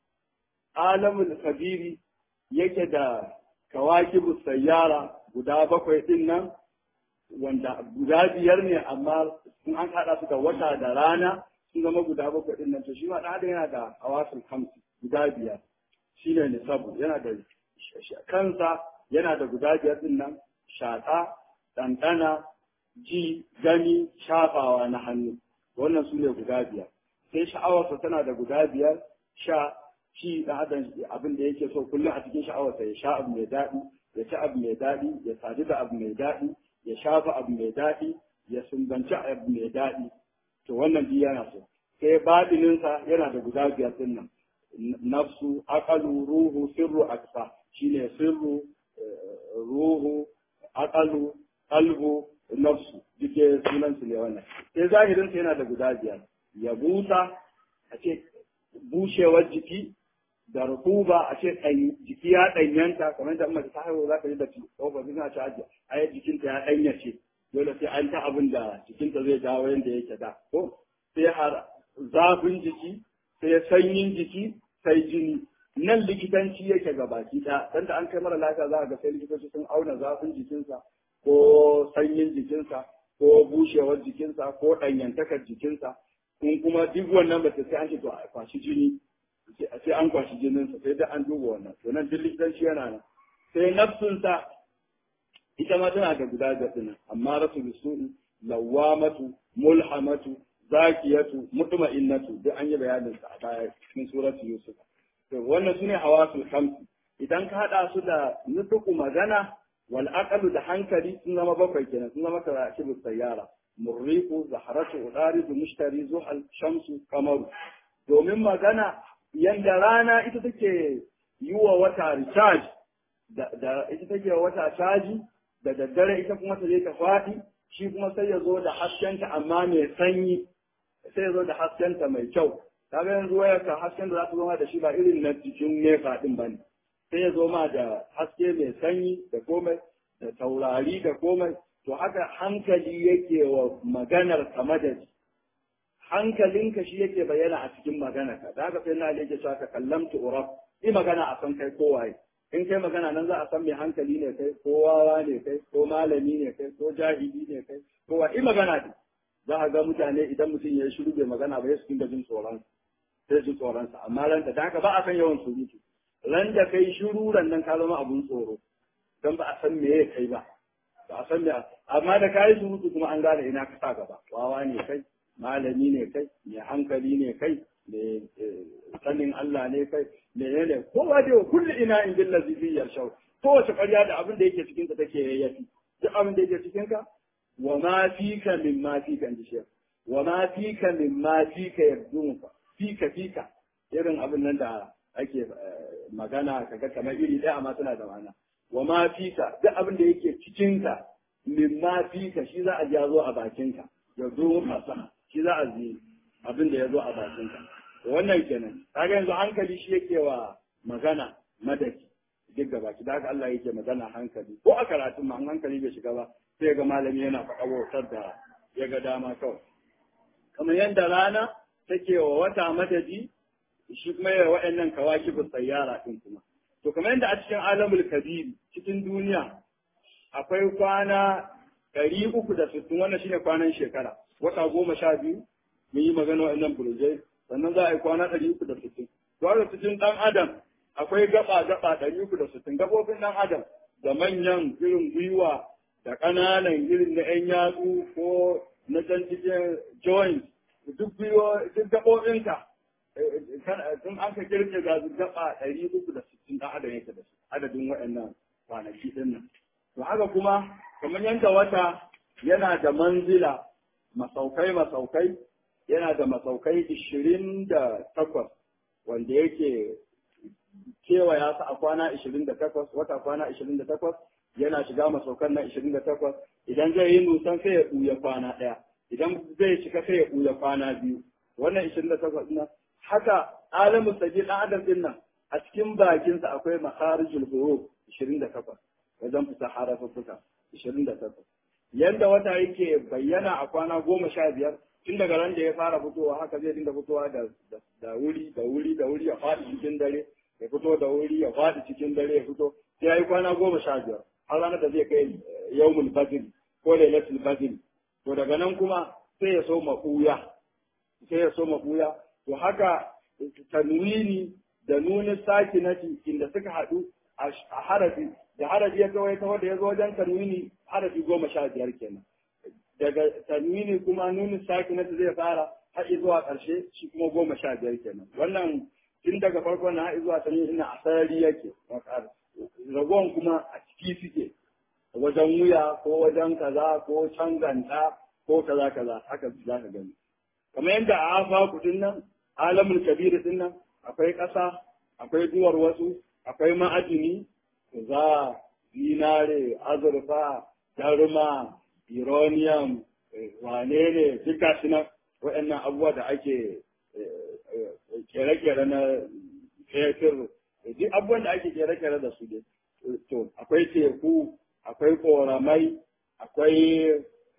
alamul kabiri yake da kawakibu sayyara guda bakwai din nan wanda guda biyar ne amma in an haɗa su da wata da rana sun zama guda bakwai ɗin nan to shi ma ɗan adam yana da hawasul hamsi guda biyar shi ne nisabu yana da kansa yana da guda biyar ɗin nan shaƙa ɗanɗana ji gani shafawa na hannu wannan su ne guda biyar sai sha'awarsa tana da guda biyar sha ci ɗan adam abin da yake so kullum a cikin sha'awarsa ya sha abu mai daɗi ya ci abu mai daɗi ya sadu da abu mai daɗi ya shafa abu mai daɗi ya sumbanci abu mai daɗi to wannan duk yana so sai baɗininsa yana da guda biyar ɗin nan nafsu aqalu ruhu sirru aksa shine sirru ruhu aqalu qalbu nafsu duke sunan su ne wannan sai zahirin sa yana da guda biyar ya busa a ce bushewar jiki da rukuba a ce jiki ya ɗanyanta kamar da mace ta haihu za ka ji da tsofaffi suna ci ajiye ai jikinta ya ɗanyace dole sai an ta abin da jikinta zai dawo yadda yake da ko sai har zafin jiki sai sanyin jiki sai jini nan likitanci yake ga baki ɗaya dan da an kai mara lafiya za a ga sai likitoci sun auna zafin jikinsa ko sanyin jikinsa ko bushewar jikinsa ko ɗanyantakar jikinsa kun kuma duk wannan ba sai an ce to a kwashi jini sai an kwashi jininsa sai da an duba wannan to nan duk likitanci yana nan sai nafsunsa ita ma tana da guda da ɗin amma rasu bisu'i lawamatu mulhamatu zakiyatu mutma'innatu duk an yi bayanin sa a baya cikin suratu yusuf to wannan sune hawasul khamsi idan ka hada su da nutuku magana wal aqlu da hankali sun zama bakwai kenan sun zama karakibu sayyara murriku zaharatu udaridu mushtari zuhal shamsu kamaru domin magana yanda rana ita take yi wa wata recharge da ita take wa wata caji da daddare ita kuma ta je ta faɗi shi kuma sai ya zo da haskenta amma mai sanyi sai ya zo da haskenta mai kyau kaga yanzu wayar ka hasken da za ta zama da shi ba irin na jikin nefa din ba ne sai ya zo ma da haske mai sanyi da komai da taurari da komai to haka hankali yake wa maganar ka madadi hankalinka shi yake bayyana a cikin maganarka da haka sai na yake cewa ka kallamtu urab yi magana a san kai kowaye in kai magana nan za a san mai hankali ne kai ko wawa ne kai ko malami ne kai ko jahili ne kai ko wa magana ne za a ga mutane idan mutum ya shiru bai magana ba ya su dinga jin tsoron sai jin tsoron sa amma ran da haka ba a san yawan surutu ran da kai shiru ran nan ka zama abun tsoro dan ba a san me ya kai ba ba a san me amma da kai surutu kuma an gane ina ka sa gaba wawa ne kai malami ne kai mai hankali ne kai mai sanin Allah ne kai menene kowa dai kullu ina in bil ladhi fi yashau kowace ƙarya da abin da yake cikin ka take yayyafi duk abin da yake cikin ka wa ma fika min ma fika inji shi wa ma fika min ma fika yabdunka fika fika irin abin nan da ake magana kaga kamar iri ɗaya amma suna da ma'ana wa ma fika duk abin da yake cikin ka min ma fika shi za a ja zo a bakin ka yabdunka shi za a ji abin da ya zo a bakin ka wannan kenan kaga yanzu hankali shi yake wa magana madaki duk gaba ki da Allah yake magana hankali ko a karatun ma hankali bai shiga ba sai ga malami yana faɗa wautar da ya ga dama kawai kamar yadda rana take wa wata madadi shi kuma yawa waɗannan kawaki bu tsayyara din kuma to kamar yadda a cikin alamul kabiri cikin duniya akwai kwana ɗari uku da sittin wannan shine kwanan shekara wata goma sha biyu mun yi magana waɗannan burjai sannan za a yi kwana ɗari uku da sittin. Gwara cikin ɗan Adam akwai gaba gaba ɗari uku da sittin gaɓoɓin ɗan Adam da manyan irin gwiwa da ƙananan irin na ‘yan yatsu ko na can cikin joint duk gwiwa duk gaɓoɓinka sun an ka kirke ga gaba ɗari uku da sittin ɗan Adam yake da su adadin waɗannan kwanaki ɗin nan. To haka kuma kamar yadda wata yana da manzila masaukai masaukai yana da masaukai ishirin da takwas wanda yake kewaya su a kwana ishirin da takwas wata kwana ishirin da takwas yana shiga masaukan na ishirin da takwas idan zai yi nusan sai ya ɓuya kwana ɗaya idan zai cika sai ya ɓuya kwana biyu wannan ishirin da takwas ɗin haka alamu sage ɗan adam ɗin nan a cikin bakinsa akwai makharijul huruf ishirin da takwas wajen fita harafuffuka ishirin da takwas yanda wata yake bayyana a kwana goma sha biyar tun daga ran da ya fara fitowa haka zai dinga fitowa da da wuri da wuri da wuri ya faɗi cikin dare ya fito da wuri ya faɗi cikin dare ya fito sai ya yi kwana goma sha biyar har ranar da zai kai yawmul fajr ko lailatul badr to daga nan kuma sai ya so maɓuya sai ya so maɓuya to haka tanwini da nunin sakinati inda suka haɗu a harafi da harafi ya kawai ta wanda ya zo wajen tanwini harafi goma sha biyar kenan daga tanwini kuma nunin sakinati zai fara har zuwa ƙarshe shi kuma goma sha biyar kenan wannan tun daga farko na har zuwa tanwini ina a sarari yake ragon kuma a ciki suke wajen wuya ko wajen kaza ko canganta ko kaza kaza haka za ka gani kamar yadda a afa kudin nan alamul kabir din nan akwai ƙasa akwai duwar wasu akwai ma'adini za zinare azurfa darma uranium wane ne duka shi nan waɗannan abubuwa da ake kere-kere na fetur duk abubuwan da ake kere-kere da su dai to akwai teku akwai koramai akwai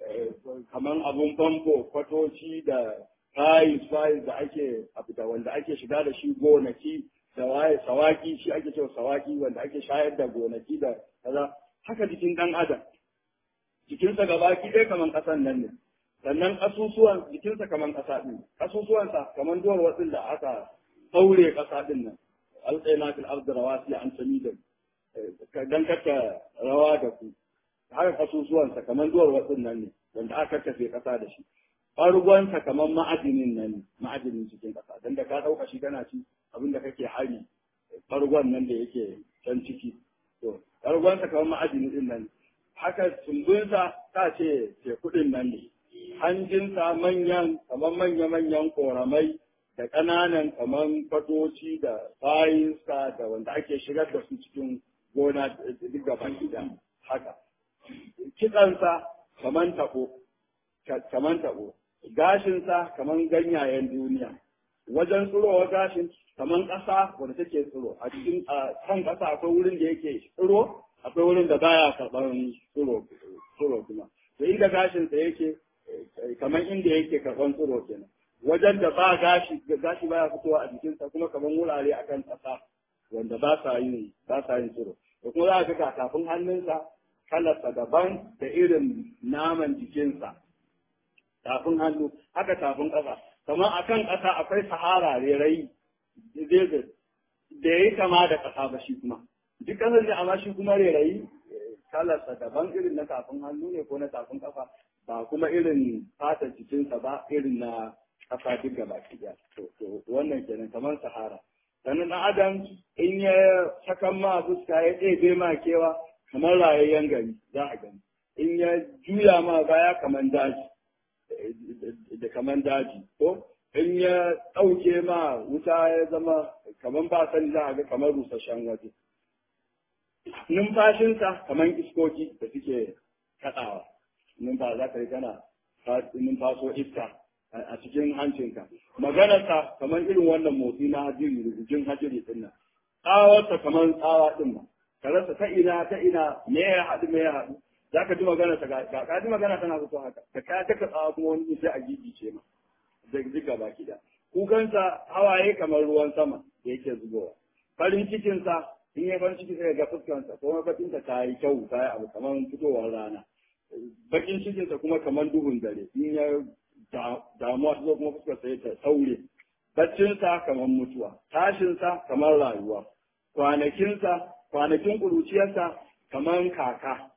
kaman abun famfo kwatoci da fayis fayis da ake da wanda ake shiga da shi gonaki da waye sawaki shi ake cewa sawaki wanda ake shayar da gonaki da kaza haka jikin dan adam jikinsa gabaki ɗaya kaman ƙasan nan ne sannan ƙasusuwan jikinsa kaman ƙasa ɗin ƙasusuwansa kaman duwar watsin da aka ɗaure ƙasa ɗin nan alƙaina fil ardi rawasi an tamida dan kaka rawa da ku haka ƙasusuwansa kaman duwar watsin nan ne wanda aka kafe ƙasa da shi ɓargonsa kaman ma'adinin nan ne ma'adinin cikin ƙasa dan da ka ɗauka shi kana ci abin da kake hari ɓargon nan da yake can ciki to ɓargonsa kaman ma'adinin ɗin nan haka tumbinsa ta ce tekudin nan ne hanjinsa manyan kamar manya-manyan koramai da ƙananan kamar fatoci da bayinsa da wanda ake shigar da su cikin gona duk gaban gida haka kitsansa kamar taɓo kamar taɓo gashinsa kamar ganyayen duniya wajen tsirowa gashin kamar ƙasa wanda take tsiro a cikin kan ƙasa akwai wurin da yake tsiro akwai wurin da baya karɓar tsiro kuma to inda gashinsa yake kamar inda yake karɓar tsiro kenan wajen da ba gashi gashi baya fitowa a jikinsa kuma kamar wurare akan ƙasa wanda ba sa yin ba sa yin tsiro da kuma za ka ga kafin hannunsa kalarsa daban da irin naman jikinsa tafin hannu haka tafin ƙasa kamar akan ƙasa akwai sahara rerai desert da ya yi kama da ƙasa ba shi kuma duk ƙasar ne amma shi kuma rerayi kalarsa daban irin na tafin hannu ne ko na tafin kafa ba kuma irin fatar jikinsa ba irin na ƙasa duk gaba ɗaya to wannan kenan kamar sahara sannan ɗan adam in ya sakan ma fuska ya ɗebe ma kewa kamar rayayyen gari za a gani in ya juya ma baya kamar daji da kamar daji ko in ya ɗauke ma wuta ya zama kamar ba sani za a ga kamar rusasshen waje numfashinsa kamar iskoki da suke kaɗawa numfa za ka yi kana numfaso iska a cikin hancinka maganarsa kamar irin wannan motsi na hajiri rubujin hajiri din nan tsawarsa kamar tsawa din nan ka rasa ta ina ta ina me ya haɗu me ya haɗu za ka ji maganarsa ga ka ji magana tana fito haka ka ka taka tsawa kuma wani sai a gigice ma da duka baki da kukansa hawaye kamar ruwan sama da yake zubowa farin cikinsa in ya farin ciki sai ga fuskansa kuma bakinsa ta yi kyau ta yi abu kamar fitowar rana bakin cikinsa kuma kamar duhun dare in ya damuwa ta zo kuma fuskarsa ya ta saure baccinsa kamar mutuwa tashinsa kamar rayuwa kwanakinsa kwanakin ƙuruciyarsa kamar kaka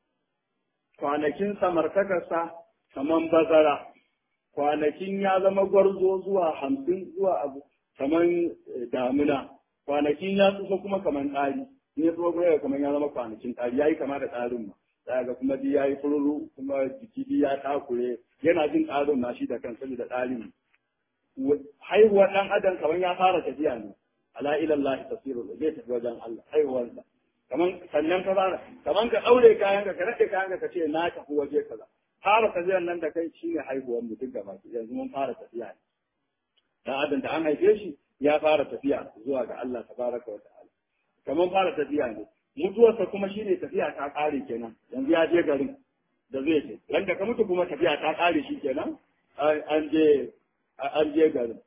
kwanakin samartakarsa kamar bazara kwanakin ya zama gwarzo zuwa hamsin zuwa abu kamar damuna kwanakin ya tsufa kuma kamar ɗari in ya tsufa kuma kamar ya zama kwanakin ɗari ya yi kama da ɗarin ma za ga kuma di ya yi fururu kuma jiki di ya takure yana jin ɗarin ma shi da kan saboda ɗarin haihuwar ɗan adam kamar ya fara tafiya ne ala ilallahi tasiru zai tafi wajen Allah haihuwarsa kaman sannan ka fara kaman ka ɗaure kayan ka ka rade kayan ka ce na tafi waje kaza fara tafiyar nan da kai shine haihuwar mu duk gaba yanzu mun fara tafiya ne dan adam da an haife shi ya fara tafiya zuwa ga Allah tabaraka wa ta'ala kaman fara tafiya ne mutuwarsa kuma shine tafiya ta kare kenan yanzu ya je garin da zai je wanda ka mutu kuma tafiya ta kare shi kenan an je an je garin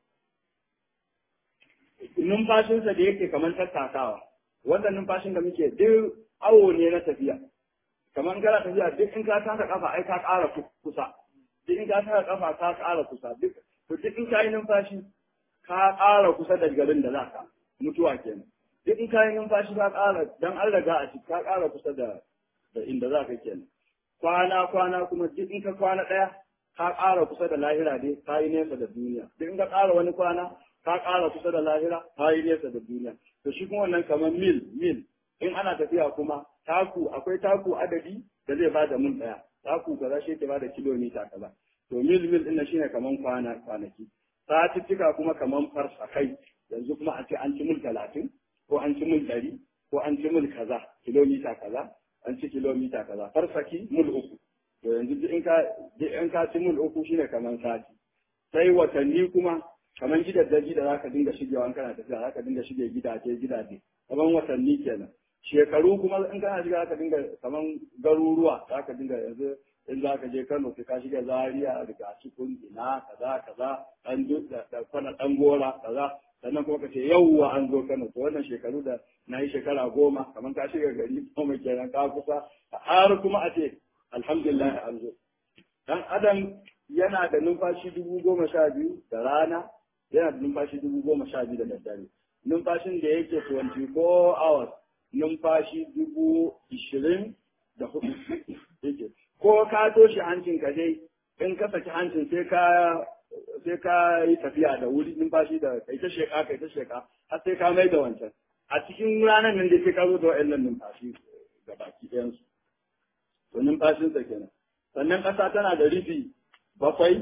numfashinsa da yake kamar tattakawa wannan numfashin da muke duk awo ne na tafiya kamar kana tafiya duk in ka taka kafa ai ka ƙara kusa duk in ka taka kafa ka ƙara kusa duk to duk in ka yi numfashi ka ƙara kusa da garin da za ka mutuwa kenan duk in ka yi numfashi ka ƙara dan an riga a ciki ka ƙara kusa da da inda za ka kenan kwana kwana kuma duk in ka kwana ɗaya ka ƙara kusa da lahira dai ka yi nesa da duniya duk in ka ƙara wani kwana ka ƙara kusa da lahira ka yi nesa da duniya to shi kuma wannan kamar mil mil in ana tafiya kuma taku akwai taku adadi da zai bada mil ɗaya taku kaza shi ke bada kilomita kaza to mil mil ɗin shine kaman kwana kwanaki satuttuka kuma kaman farsakai yanzu kuma a ce an ci mil talatin ko an ci mil ɗari ko an ci mil kaza kilomita kaza an ci kilomita kaza farsaki mil uku to yanzu duk in ka duk in ka ci mil uku shine kaman sati sai watanni kuma kaman gidaddaji da zaka dinga shigewa in kana tafiya zaka dinga shige gidaje gidaje kaman watanni kenan shekaru kuma in kana shiga zaka dinga kaman garuruwa zaka dinga yanzu in za ka je Kano sai ka shiga Zaria daga cikin ina kaza kaza an da kwana dan gora kaza sannan kuma ka ce yauwa an zo Kano to wannan shekaru da na yi shekara goma kamar ka shiga gari goma kenan ka kusa har kuma a ce alhamdulillah an zo dan adam yana da numfashi dubu goma sha biyu da rana yana da numfashi dubu goma sha biyu da daddare numfashin da yake 24 hours numfashi dubu ishirin da hudu yake ko ka toshe hancin ka dai in ka saki hancin sai ka sai ka yi tafiya da wuri numfashi da kai ta sheka kai ta sheka har sai ka mai da wancan a cikin ranar nan dai sai ka zo da wa'annan numfashi ga baki ɗayan su to numfashin sa kenan sannan ƙasa tana da rufi bakwai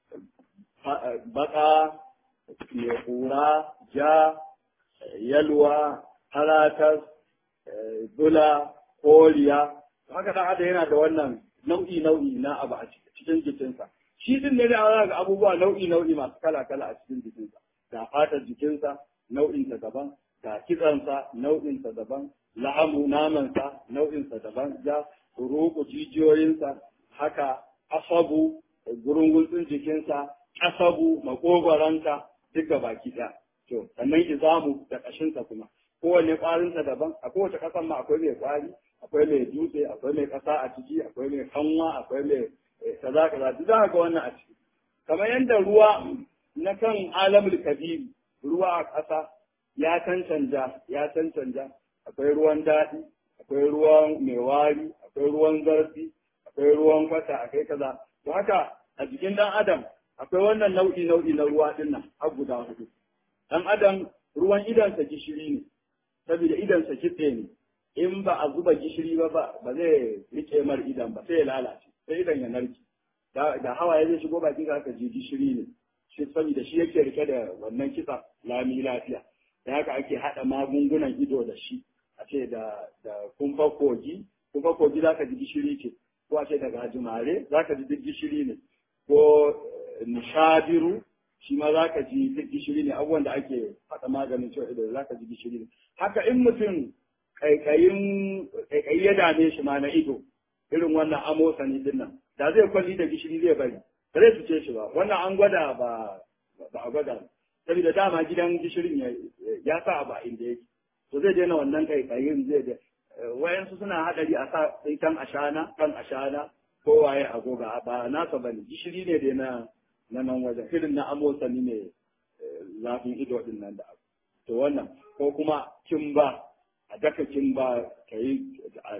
baka mai kura ja yalwa haratas bula koriya haka dan adam yana da wannan nau'i nau'i na abu a cikin jikinsa shi din ne da ga abubuwa nau'i nau'i masu kala kala a cikin jikinsa da fatar jikinsa nau'in sa daban da kitsansa nau'in sa daban lahamu namansa nau'in sa daban ja ruku jijiyoyinsa haka asabu gurungultsin jikinsa asabu makogwaransa duka baki ɗaya to sannan izamu da ƙashinsa kuma kowanne ƙwarinsa daban a kowace ƙasan ma akwai mai ƙwari akwai mai dutse akwai mai ƙasa a ciki akwai mai kanwa akwai mai kaza kaza duk za ga wannan a ciki kamar yadda ruwa na kan alamul kabiri ruwa a ƙasa ya cancanja ya cancanja akwai ruwan daɗi akwai ruwan mai wari akwai ruwan zarfi akwai ruwan kwata akwai kaza to haka a jikin dan adam akwai wannan nau'i nau'i na ruwa din nan har guda hudu dan adam ruwan idansa gishiri ne saboda idansa kitse ne in ba a zuba gishiri ba ba zai rike mar idan ba sai ya lalace sai idan ya narke da hawaye zai shigo baki ka ji gishiri ne shi saboda shi yake rike da wannan kitsa lami lafiya da haka ake hada magungunan ido da shi a ce da da kumfa kogi kumfa kogi zaka ji gishiri ce ko a ce daga gajimare zaka ji duk gishiri ne ko nishabiru shi ma zaka ji duk gishiri ne abubuwan da ake hada maganin cewa ido zaka ji gishiri ne haka in mutum kaikayin kaikayi ya dame shi ma na ido irin wannan amosani din nan da zai kwalli da gishiri zai bari ba zai fice shi ba wannan an gwada ba ba a gwada saboda dama gidan gishirin ya sa ba inda yake to zai daina wannan kaikayin zai da wayansu suna hadari a sa kan ashana kan ashana ko waye agoga ba nasa bane gishiri ne dai na na nan wajen irin na amosani ne zafin ido din nan da abu to wannan ko kuma kimba a daka kimba ka yi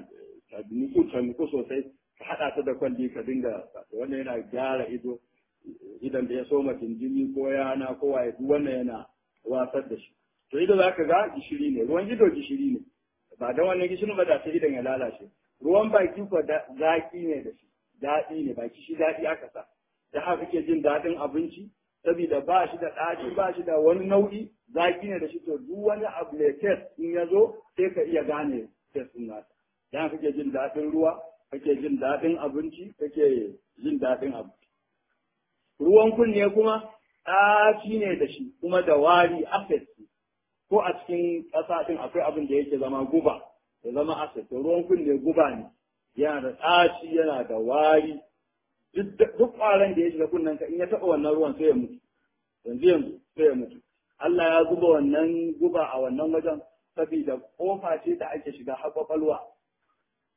ta nuku ta nuku sosai ka haɗa ta da kwalli ka dinga wannan yana gyara ido idan da ya soma jini ko yana ko waye duk wannan yana wasar da shi to ido za ka ga gishiri ne ruwan ido gishiri ne ba da wannan gishirin ba da sai idan ya lalace ruwan baki ko zaki ne da shi daɗi ne baki shi daɗi aka sa da haka kake jin daɗin abinci saboda ba shi da ɗaci ba shi da wani nau'i zaki ne da shi to duk wani abu mai test in ya zo sai ka iya gane test ɗin nasa dan kake jin daɗin ruwa kake jin daɗin abinci kake jin daɗin abu ruwan kunne kuma ɗaci ne da shi kuma da wari acid ko a cikin ƙasa ɗin akwai abin da yake zama guba ya zama acid to ruwan kunne guba ne yana da ɗaci yana da wari duk ƙwaron da ya shiga kunnen ka in ya taɓa wannan ruwan sai ya mutu yanzu yanzu sai ya mutu Allah ya zuba wannan guba a wannan wajen saboda kofa ce da ake shiga har kwakwalwa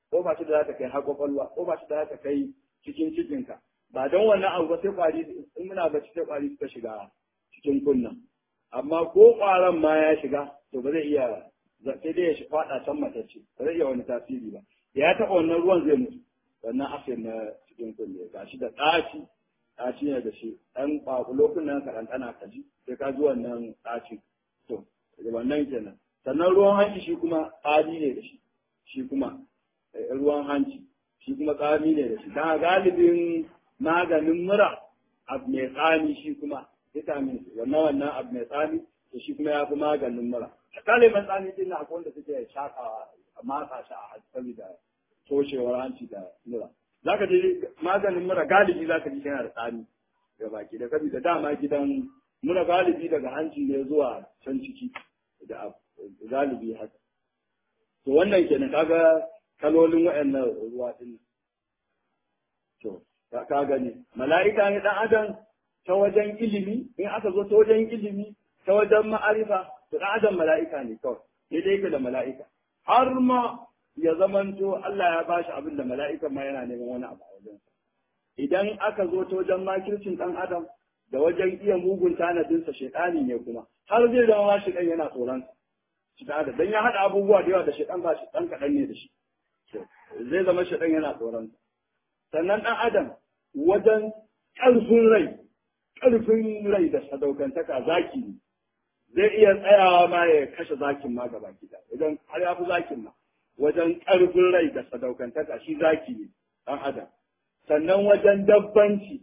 kofa ce da za ta kai har kwakwalwa kofa ce da za ta kai cikin cikinka ba don wannan abu ba sai kwari in muna bacci sai kwari suka shiga cikin kunnan amma ko kwaron ma ya shiga to ba zai iya sai dai ya shi fada can matacce ba zai iya wani tasiri ba ya taɓa wannan ruwan zai mutu wannan asir na cikin kunne ga shi da ɗaci ɗaci ne da shi ɗan ƙwaƙulo kunnen ka ɗanɗana ka ji sai ka ji wannan ɗaci to wannan kenan sannan ruwan hanci shi kuma tsami ne da shi shi kuma ruwan hanci shi kuma tsami ne da shi dan galibin maganin mura abu mai tsami shi kuma vitamin wannan wannan abu mai tsami to shi kuma ya fi maganin mura a ɗaliban tsami din na akwai wanda suke shakawa a matsa shi a saboda toshewar hanci da mura za ka ji maganin mura galibi za ka ji yana da tsami ga baki da saboda dama gidan mura galibi daga hanci ne zuwa can ciki da galibi haka to wannan kenan kaga kalolin waɗannan ruwa din to ka gani mala'ika ne dan adam ta wajen ilimi in aka zo ta wajen ilimi ta wajen ma'arifa to dan adam mala'ika ne kawai ne dai yake da mala'ika har ma ya zamanto Allah ya bashi abin da mala'ikan ma yana neman wani abu a wajen idan aka zo ta wajen makircin dan adam da wajen iya mugun tanadinsa shaitani ne kuma har zai zama shi dan yana tsoron shi da dan ya hada abubuwa da yawa da shaitan ba shi dan kadan ne da shi zai zama shaitan yana tsoron sannan dan adam wajen ƙarfin rai ƙarfin rai da sadaukantaka zaki ne zai iya tsayawa ma ya kashe zakin ma gaba gida idan har ya fi zakin ma wajen ƙarfin rai da sadaukantaka shi zaki ne ɗan adam sannan wajen dabbanci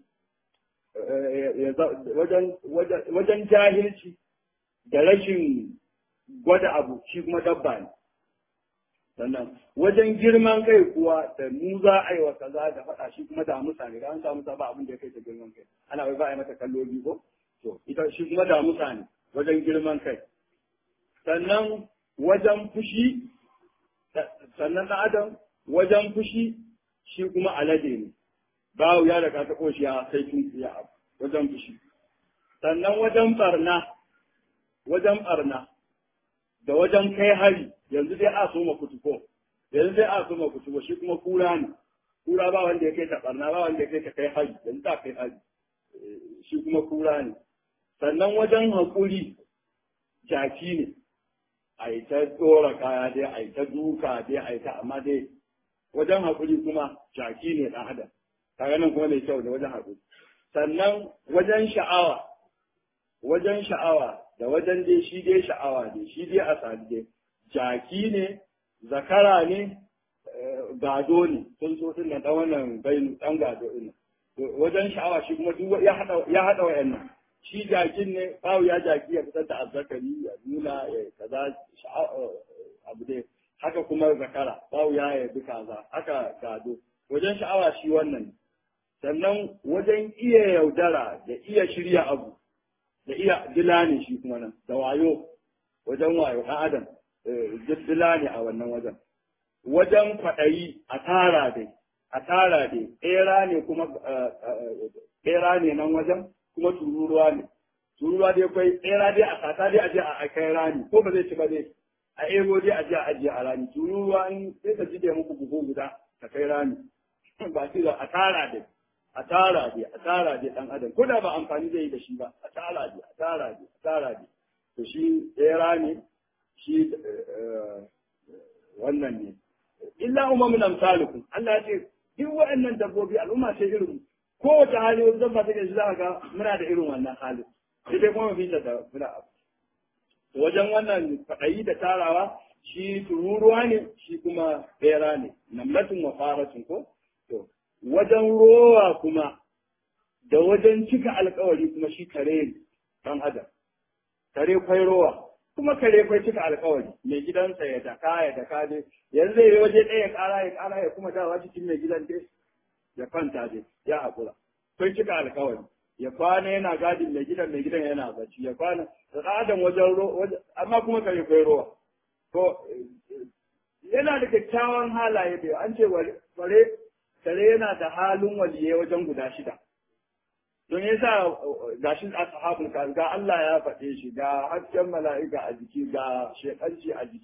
wajen jahilci da rashin gwada abu shi kuma dabba ne sannan wajen girman kai kuwa da mu za a yi wa kaza da faɗa shi kuma da musa ne an samu ba abin da ya kai ta girman kai ana bai ba a yi mata kallo biyu ko to ita shi kuma da musa ne wajen girman kai sannan wajen fushi sannan ɗan adam wajen fushi shi kuma alade ne bawu ya daga ta koshiya sai tun ya abu wajen fushi sannan wajen barna wajen barna da wajen kai hari yanzu dai a so ma kutuko yanzu dai a so ma kutuko shi kuma kura ne kura ba wanda ya kai ta barna ba wanda ya kai ta kai hari yanzu ta kai hari shi kuma kura ne sannan wajen haƙuri jaki ne a yi ta tsora kaya dai a yi ta duka dai a yi ta amma dai wajen haƙuri kuma jaki ne ɗan adam kaga nan kuma mai kyau da wajen haƙuri sannan wajen sha'awa wajen sha'awa da wajen dai shi dai sha'awa ne shi dai a sadi dai jaki ne zakara ne gado ne sun so sun dan wannan bainu dan gado ɗin wajen sha'awa shi kuma duk ya hada ya hada wayannan shi jakin ne bawu ya jaki ya fitar da azzakari ya nuna ya kaza abu dai haka kuma zakara bawu ya ya kaza haka gado wajen sha'awa shi wannan sannan wajen iya yaudara da iya shirya abu da iya dila ne shi kuma nan da wayo wajen wayo ɗan adam dila ne a wannan wajen wajen kwaɗayi a tara dai a tara dai ɗera ne kuma ɗera ne nan wajen kuma tururuwa ne tururuwa dai kwai ɗera dai a sata dai a je a kai rani ko ba zai ci ba dai a ego dai a je a ajiye a rani tururuwa in sai ka jide muku buhu guda ka kai rani ba shi a tara dai a tara dai a tara dai dan adam ko da ba amfani zai yi da shi ba a tara dai a tara dai a tara dai to shi ɗera ne shi wannan ne illa umamun amsalukum Allah ya ce duk waɗannan dabbobi al'umma ce irin kowace hali wani dabba take shi za ga muna da irin wannan halin sai dai kuma fi da muna abu wajen wannan faɗayi da tarawa shi tururuwa ne shi kuma bera ne namlatin wa faratun ko to wajen rowa kuma da wajen cika alkawari kuma shi kare ne dan adam kare kwai rowa kuma kare kwai cika alkawari mai gidansa ya daka ya daka dai yanzu zai yi waje ɗaya ya ƙara ya ƙara ya kuma dawa cikin mai gidan dai ya kwanta dai ya haƙura kwai cika alkawari ya kwana yana gadin mai gidan mai gidan yana bacci ya kwana da adam wajen ro amma kuma kare kwai rowa to yana da kyakkyawan halaye da an ce bare kare yana da halin waliye wajen guda shida don yasa ga shi ashabul kahf ga Allah ya faɗe shi ga hasken mala'ika a jiki ga shekanci a jiki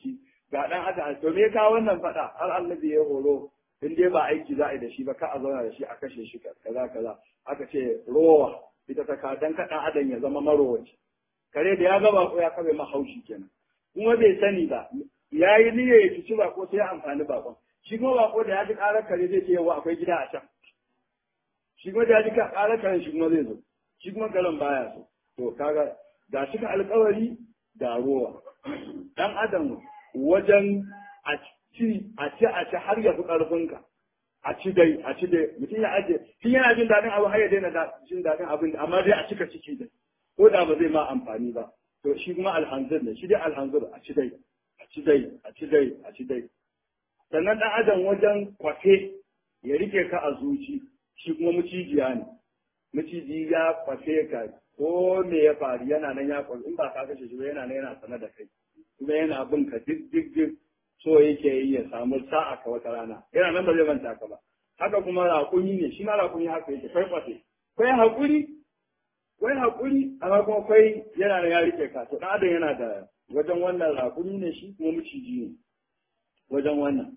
ga dan adam to me ka wannan fada har annabi ya horo in dai ba aiki za a yi da shi ba ka a zauna da shi a kashe shi kaza kaza aka ce rowa ita ta ka dan kaɗan adam ya zama marowaci kare da ya gaba ko ya kabe mahaushi kenan kuma bai sani ba ya yi niyya ya ci ba ko sai ya amfani bakon shi kuma bako da ya ji ƙarar kare zai ce yawa akwai gida a can shi kuma da ya ji ƙarar kare shi kuma zai zo shi kuma karen baya so to kaga ga shi ka alƙawari da rowa dan adam wajen a ci a ci a ci har ya fi ƙarfinka a ci dai a ci dai mutum ya aje tun yana jin daɗin abu har ya daina jin daɗin abin amma dai a cika ciki dai ko da ba zai ma amfani ba to shi kuma alhanzir ne shi dai alhanzir a ci dai a ci dai a ci dai a ci dai sannan ɗan adam wajen kwafe ya rike ka a zuci shi kuma mucijiya ne maciji ya kwafe ka ko me ya faru yana nan ya kwafe in ba ka kashe shi ba yana nan yana sana da kai kuma yana bin ka duk duk duk so yake yi ya samu sa'a ka wata rana yana nan ba zai manta ka ba haka kuma raƙumi ne shi ma raƙumi haka yake kai kwafe kai haƙuri kai haƙuri amma kuma kai yana nan ya rike ka to ɗan adam yana da wajen wannan raƙumi ne shi kuma maciji ne wajen wannan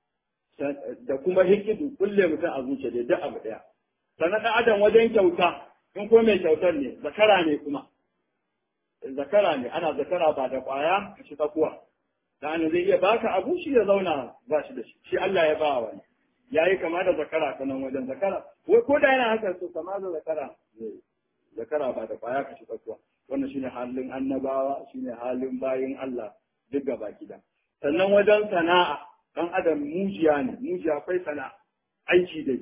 da kuma hikidu kulle mutum a zuciya da duk abu ɗaya sannan ɗan adam wajen kyauta in ko mai kyautar ne zakara ne kuma zakara ne ana zakara ba da ƙwaya shi tsakuwa dan zai iya baka abu shi ya zauna ba shi da shi shi Allah ya ba wani yayi kama da zakara ta nan wajen zakara wai ko da yana haka so kama da zakara zakara ba da ƙwaya ka shi tsakuwa wannan shine halin annabawa shine halin bayin Allah duk gaba gida sannan wajen sana'a dan adam mujiya ne mujiya akwai sana'a aiki dai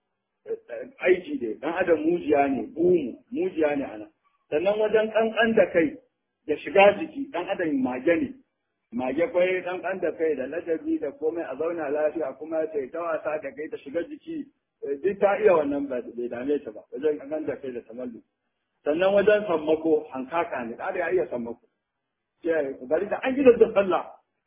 aiki dai dan adam mujiya ne bumu mujiya ne ana sannan wajen kankan da kai da shiga jiki dan adam mage ne mage kwai kankan da kai da ladabi da komai a zauna lafiya kuma sai ta wasa da kai ta shiga jiki duk ta iya wannan bai dame ta ba wajen kankan da kai da tamallu sannan wajen sammako hankaka ne da ya iya sammako bari da an gidan da sallah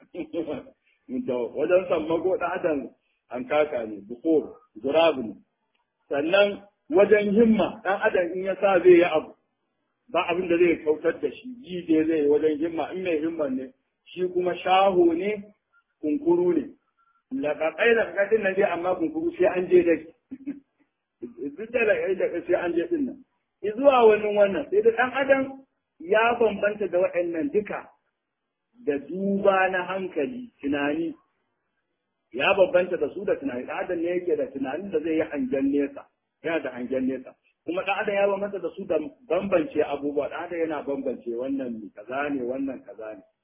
da wajen sammako da adam hankaka ne bukur gurabu ne sannan wajen himma dan adam in ya sa zai yi abu ba abin da zai kautar da shi ji dai zai wajen himma in mai himma ne shi kuma shaho ne kunkuru ne laƙaƙai da kakadin nan dai amma kunkuru sai an je dai duk da laƙaƙai sai an je din nan zuwa wani wannan sai da ɗan adam ya bambanta da waɗannan duka da duba na hankali tunani ya bambanta da su da tunani ɗan adam ne yake da tunanin da zai yi hangen nesa yana da hangen nesa kuma ɗan adam ya bambanta da su da bambance abubuwa ɗan adam yana bambance wannan kaza ne wannan kaza ne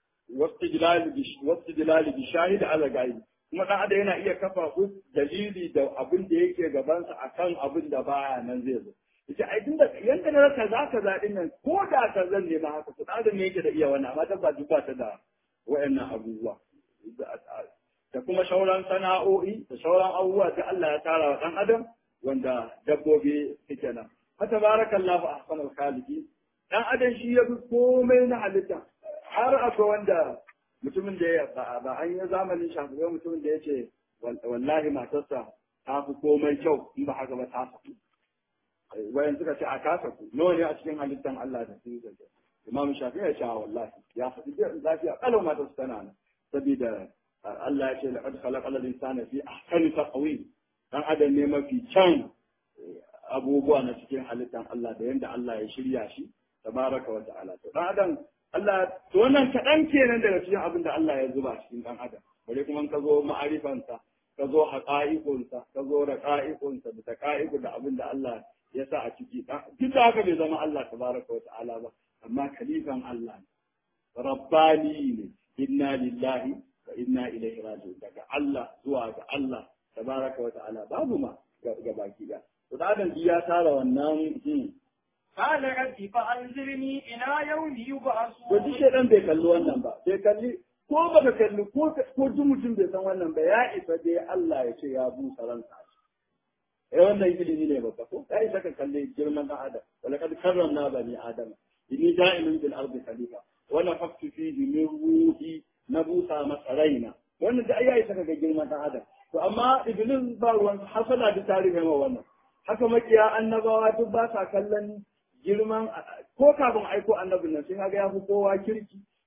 wasu jilali bi shahid ala gaibi kuma ɗan adam yana iya kafa dalili da abin da yake gabansa akan abin da baya nan zai zo yace ai tun da yanda na kaza kaza din nan ko da ka zan nema haka to da ne yake da iya wannan amma ta ba duba ta da wayannan abubuwa da kuma shauran sana'o'i da shauran abubuwa da Allah ya tara wa dan adam wanda dabbobi suke nan fa tabarakallahu ahsanul khaliqin dan adam shi ya fi komai na halitta har akwai wanda mutumin da ya ba an yi zamanin shafi mutumin da ya ce wallahi matarsa ta fi komai kyau in ba haka ba ta fi wayan suka ce a kasa ku nawa ne a cikin halittan Allah da sun zage Imam Shafi ya ce wallahi ya faɗi da lafiya kalau ma ta tana nan saboda Allah ya ce laqad khalaqa al-insana fi ahsani taqwim dan adam ne mafi can abubuwa na cikin halittan Allah da yanda Allah ya shirya shi tabaraka wa ta'ala to dan adam Allah to wannan kaɗan kenan daga cikin abin da Allah ya zuba cikin dan adam bare kuma ka zo ma'arifansa ka zo haƙa'iƙunsa ka zo raƙa'iƙunsa da taƙa'iƙu da abin da Allah ya sa a ciki duk da haka bai zama Allah tabaraka wa ta'ala ba amma kalifan Allah ne rabbani ne inna lillahi wa inna ilaihi raji'un daga Allah zuwa ga Allah tabaraka wa ta'ala babu ma ga baki da to da adam ya tara wannan قال رب فأنذرني إلى يوم يبعثون to duk shedan bai kalli wannan ba bai kalli ko baka kalli ko ko duk mutum bai san wannan ba ya isa dai Allah ya ce ya busa ransa eh wannan ilimi ne babba ko kai saka kalle girman dan adam wala kad karramna bani adam inni da'ilun bil ardi khalifa wala faktu fihi min ruhi na busa masa raina wannan da ayi saka ga girman dan adam to amma iblis ba ruwan hasala da tarihi ma wannan haka makiya annabawa duk ba sa kallon girman ko kafin aiko annabin nan sai kaga ya fi kowa kirki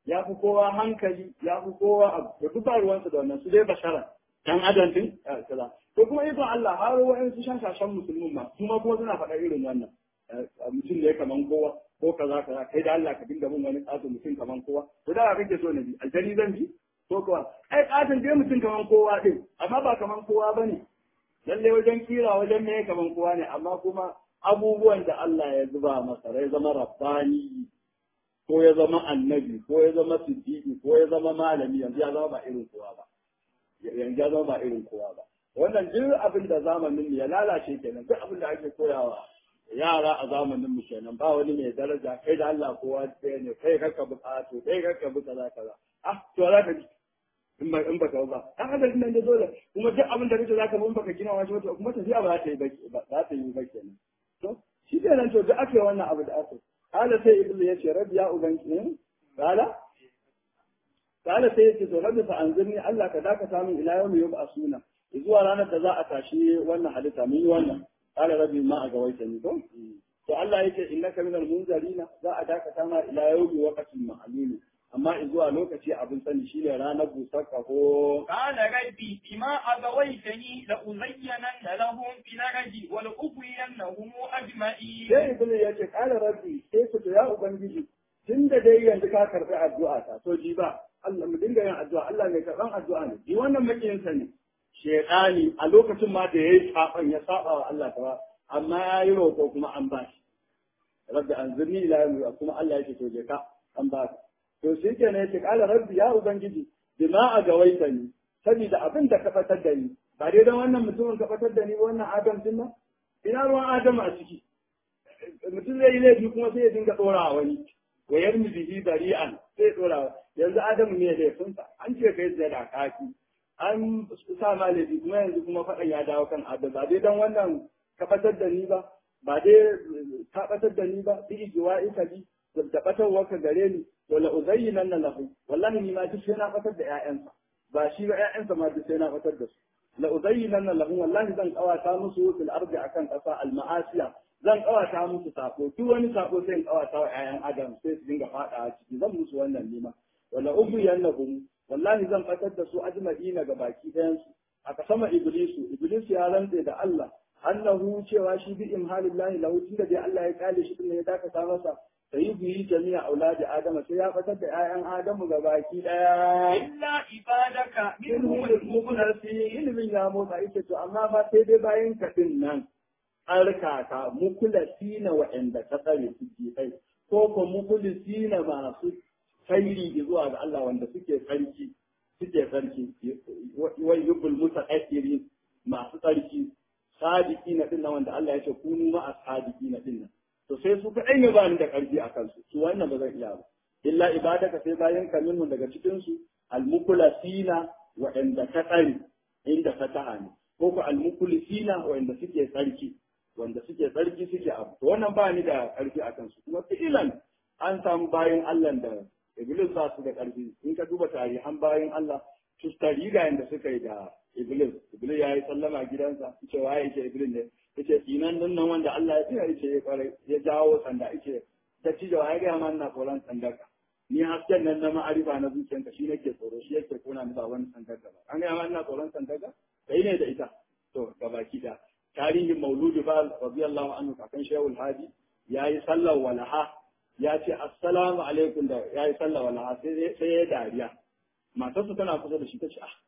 ya fi kowa hankali ya fi kowa abu da duk ba ruwansa da wannan su dai bashara dan adam din kaza to kuma ikon Allah har wa'ansu shashashan musulmin ma kuma kuma suna faɗa irin wannan mutum ne kaman kowa ko kaza kaza kai da Allah ka dinga mun wani ƙato mutum kaman kowa to da kake so na bi aljani zan bi ko kuwa ai ƙaton dai mutum kaman kowa din amma ba kaman kowa bane lalle wajen kira wajen me kaman kowa ne amma kuma abubuwan da Allah ya zuba masa rai zama rabbani ko ya zama annabi ko ya zama siddiqi ko ya zama malami yanzu ya zama ba irin kowa ba yanzu ya zama ba irin kowa ba wannan duk abin da zamanin ya lalace kenan duk abin da ake koyawa yara a zamanin mu kenan ba wani mai daraja kai da Allah kowa ɗaya ne kai kakka buƙatu kai kakka bi kaza kaza ah to za ka in ba in ba ka ba dan adam nan da dole kuma duk abin da kace zaka mun baka gina wani wata kuma tafiya ba za ta yi ba za ta yi ba kenan to shi kenan to duk ake wannan abu da aka kala sai ibnu ya ce rabbi ya ubangi kala kala sai ya ce to rabbi fa anzirni Allah ka dakata min ila yawmi yub'asuna zuwa ranar da za a tashi wannan halitta mun yi wannan قال ربي ما أغويتني تو to Allah yake innaka minal munzarina za a dakata ma ila yawmi waqtin ma'lum amma zuwa lokaci abin sani shine ranar busar kaho قال ربي بما أغويتني لأزينن لهم في الأرض ولأغوينهم أجمعين sai ibnu yace qala rabbi sai ku ya ubangiji tunda dai yanzu ka karbi addu'a ta to ji ba Allah mu dinga yin addu'a Allah mai karban addu'a ne ji wannan makiyin sa ne shedani a lokacin ma da yayi saban ya saba wa Allah ta amma ya yi roƙo kuma an ba shi rabbi anzirni ila yawmi kuma Allah yake to je ka an ba ka to shi ke ne yake kala rabbi ya ubangiji bima a gawaita ni saboda abin da ka fatar da ni ba dai dan wannan mutumin ka fatar da ni ba wannan adam din nan ina ruwan adam a ciki mutum zai yi laifi kuma sai ya dinga dora wani wa yarmi bihi bari'an sai dora yanzu adamu ne laifinsa an ce kai zai da kaki an sa ma laifi kuma yanzu kuma faɗan ya dawo kan adam ba dai dan wannan ka fatar da ni ba ba dai ka fatar da ni ba bi ijiwa ika bi da batarwa ka gare ni wala uzayyinan lahu wallahi ni ma duk sai na fatar da ƴaƴansa ba shi ba ƴaƴansa ma duk sai na fatar da su la uzayyinan lahu wallahi zan kawata musu fil ardi akan ƙasa al ma'asiya zan kawata musu sako duk wani sako sai in kawata wa ƴaƴan adam sai su dinga fada ciki zan musu wannan nima wala ubiyannahum wallahi zan fatar da su ajma'ina ga baki ɗayan su aka sama iblisu iblisu ya rantse da Allah annahu cewa shi bi imhalillahi lahu tunda dai Allah ya kale shi din ya dakata masa sai yi jami'a auladi adama sai ya fatar da 'ya'yan adamu ga baki daya إلا عبادك منهم المخلصين mukulasi ilimin ya motsa ita to amma ba sai dai bayan kaɗin nan tsarkaka mukulasi na wa'anda ka tsare su ke kai ko ko mukulisi na masu tsairi zuwa ga Allah wanda suke tsarki suke tsarki wai yubul mutaqaddirin masu tsarki sadiki na dinnan wanda Allah ya ce kunu ma sadiki na dinnan to sai su kaɗai ne ba ni da ƙarfi a kansu su wannan ba zan iya ba illa ibadaka sai bayan ka minhu daga cikin su almukulasina waɗanda ka tsare inda fataha ne ko ko almukulisina waɗanda suke tsarki wanda suke tsarki suke abu to wannan ba ni da ƙarfi a kansu kuma fi'ilan an samu bayan Allah da Iblis ba su da ƙarfi in ka duba tarihan bayan Allah su tariga yanda suka yi da Iblis Iblis ya yi sallama gidansa ce waye ce Iblis ne yace tsinan nan nan wanda Allah ya tsira yace ya kware ya jawo sanda yace ta ci da ya ga man na tsoron sandar ka ni hasken nan na ma'arifa na zuciyanka shi nake tsoro shi yake kona ni ba wani sandar ka ba an ga man na tsoron sandar ka kai ne da ita to gabaki da tarihin mauludu ba radiyallahu anhu kakan shehul hadi yayi sallar walaha ya ce assalamu alaikum da yayi sallar walaha sai sai ya dariya matarsa tana kusa da shi ta ce ah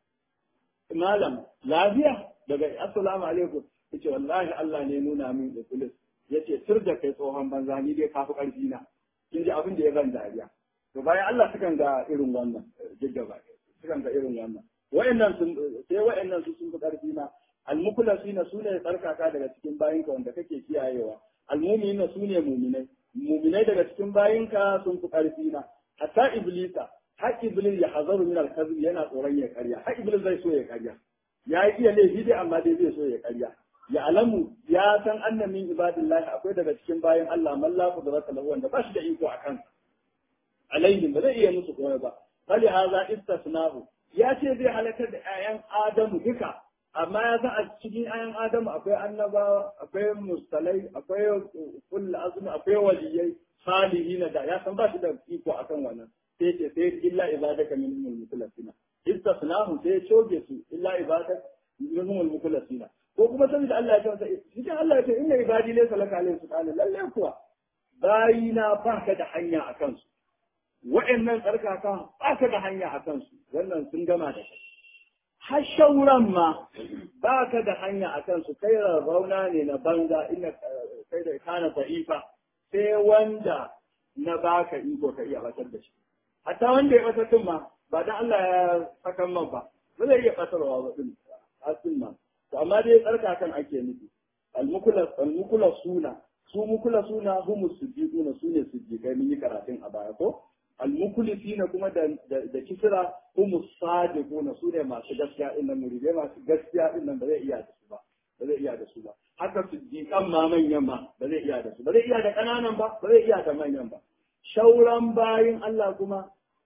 malam lafiya daga assalamu alaikum yace wallahi Allah ne nuna min iblis yace tur da kai tsohon banza ni dai kafi karfi na kin ji abin da ya ban dariya to bayan Allah sukan ga irin wannan gaggaba sukan ga irin wannan wayannan sun sai wayannan su sun fi karfi na almukhlasina sune tsarkaka daga cikin bayinka wanda kake kiyayewa almu'minina sune mu'minai mu'minai daga cikin bayinka sun fi karfi na hatta iblisa har iblis ya hazaru min al-kadhib yana tsoron ya karya har iblis zai so ya karya ya yi iya laifi dai amma dai zai so ya karya ya alamu ya san anna min ibadillahi akwai daga cikin bayan Allah man la qudrata lahu wanda ba shi da iko akan alaihim ba zai iya musu komai ba fali hadha istisna'u ya ce zai halakar da 'ya'yan Adamu duka amma ya san a cikin 'ya'yan Adamu akwai annabawa akwai mustalai akwai kullu azmi akwai waliyai salihina da ya san ba shi da iko akan wannan sai ce sai illa ibadaka minhumul mukhlasina istasnahu sai coge su illa ibadaka minhumul mukhlasina ko kuma saboda Allah ya ce cikin Allah ya ce inna ibadi laysa laka alayhi sultan lalle kuwa bayina ba ka da hanya a kansu wa'annan tsarkaka ba ka da hanya a kansu wannan sun gama da kai har shauran ma ba ka da hanya a kansu kai rauna ne na banza ina kai da kana da'ifa sai wanda na baka iko ka iya batar da shi hatta wanda ya batar din ma ba dan Allah ya saka man ba ba zai iya batarwa ba din asin ma to amma dai tsarkakan ake nufi al-mukulas al suna su mukula suna humu sujjiduna su ne sujjidai mun yi karatun a baya ko almukulisina kuma da da kisra humu sadiquna su ne masu gaskiya din nan muridai masu gaskiya din nan ba zai iya da su ba ba zai iya da su ba haka sujjidan ma manyan ma ba zai iya da su ba zai iya da kananan ba ba zai iya da manyan ba shauran bayin Allah kuma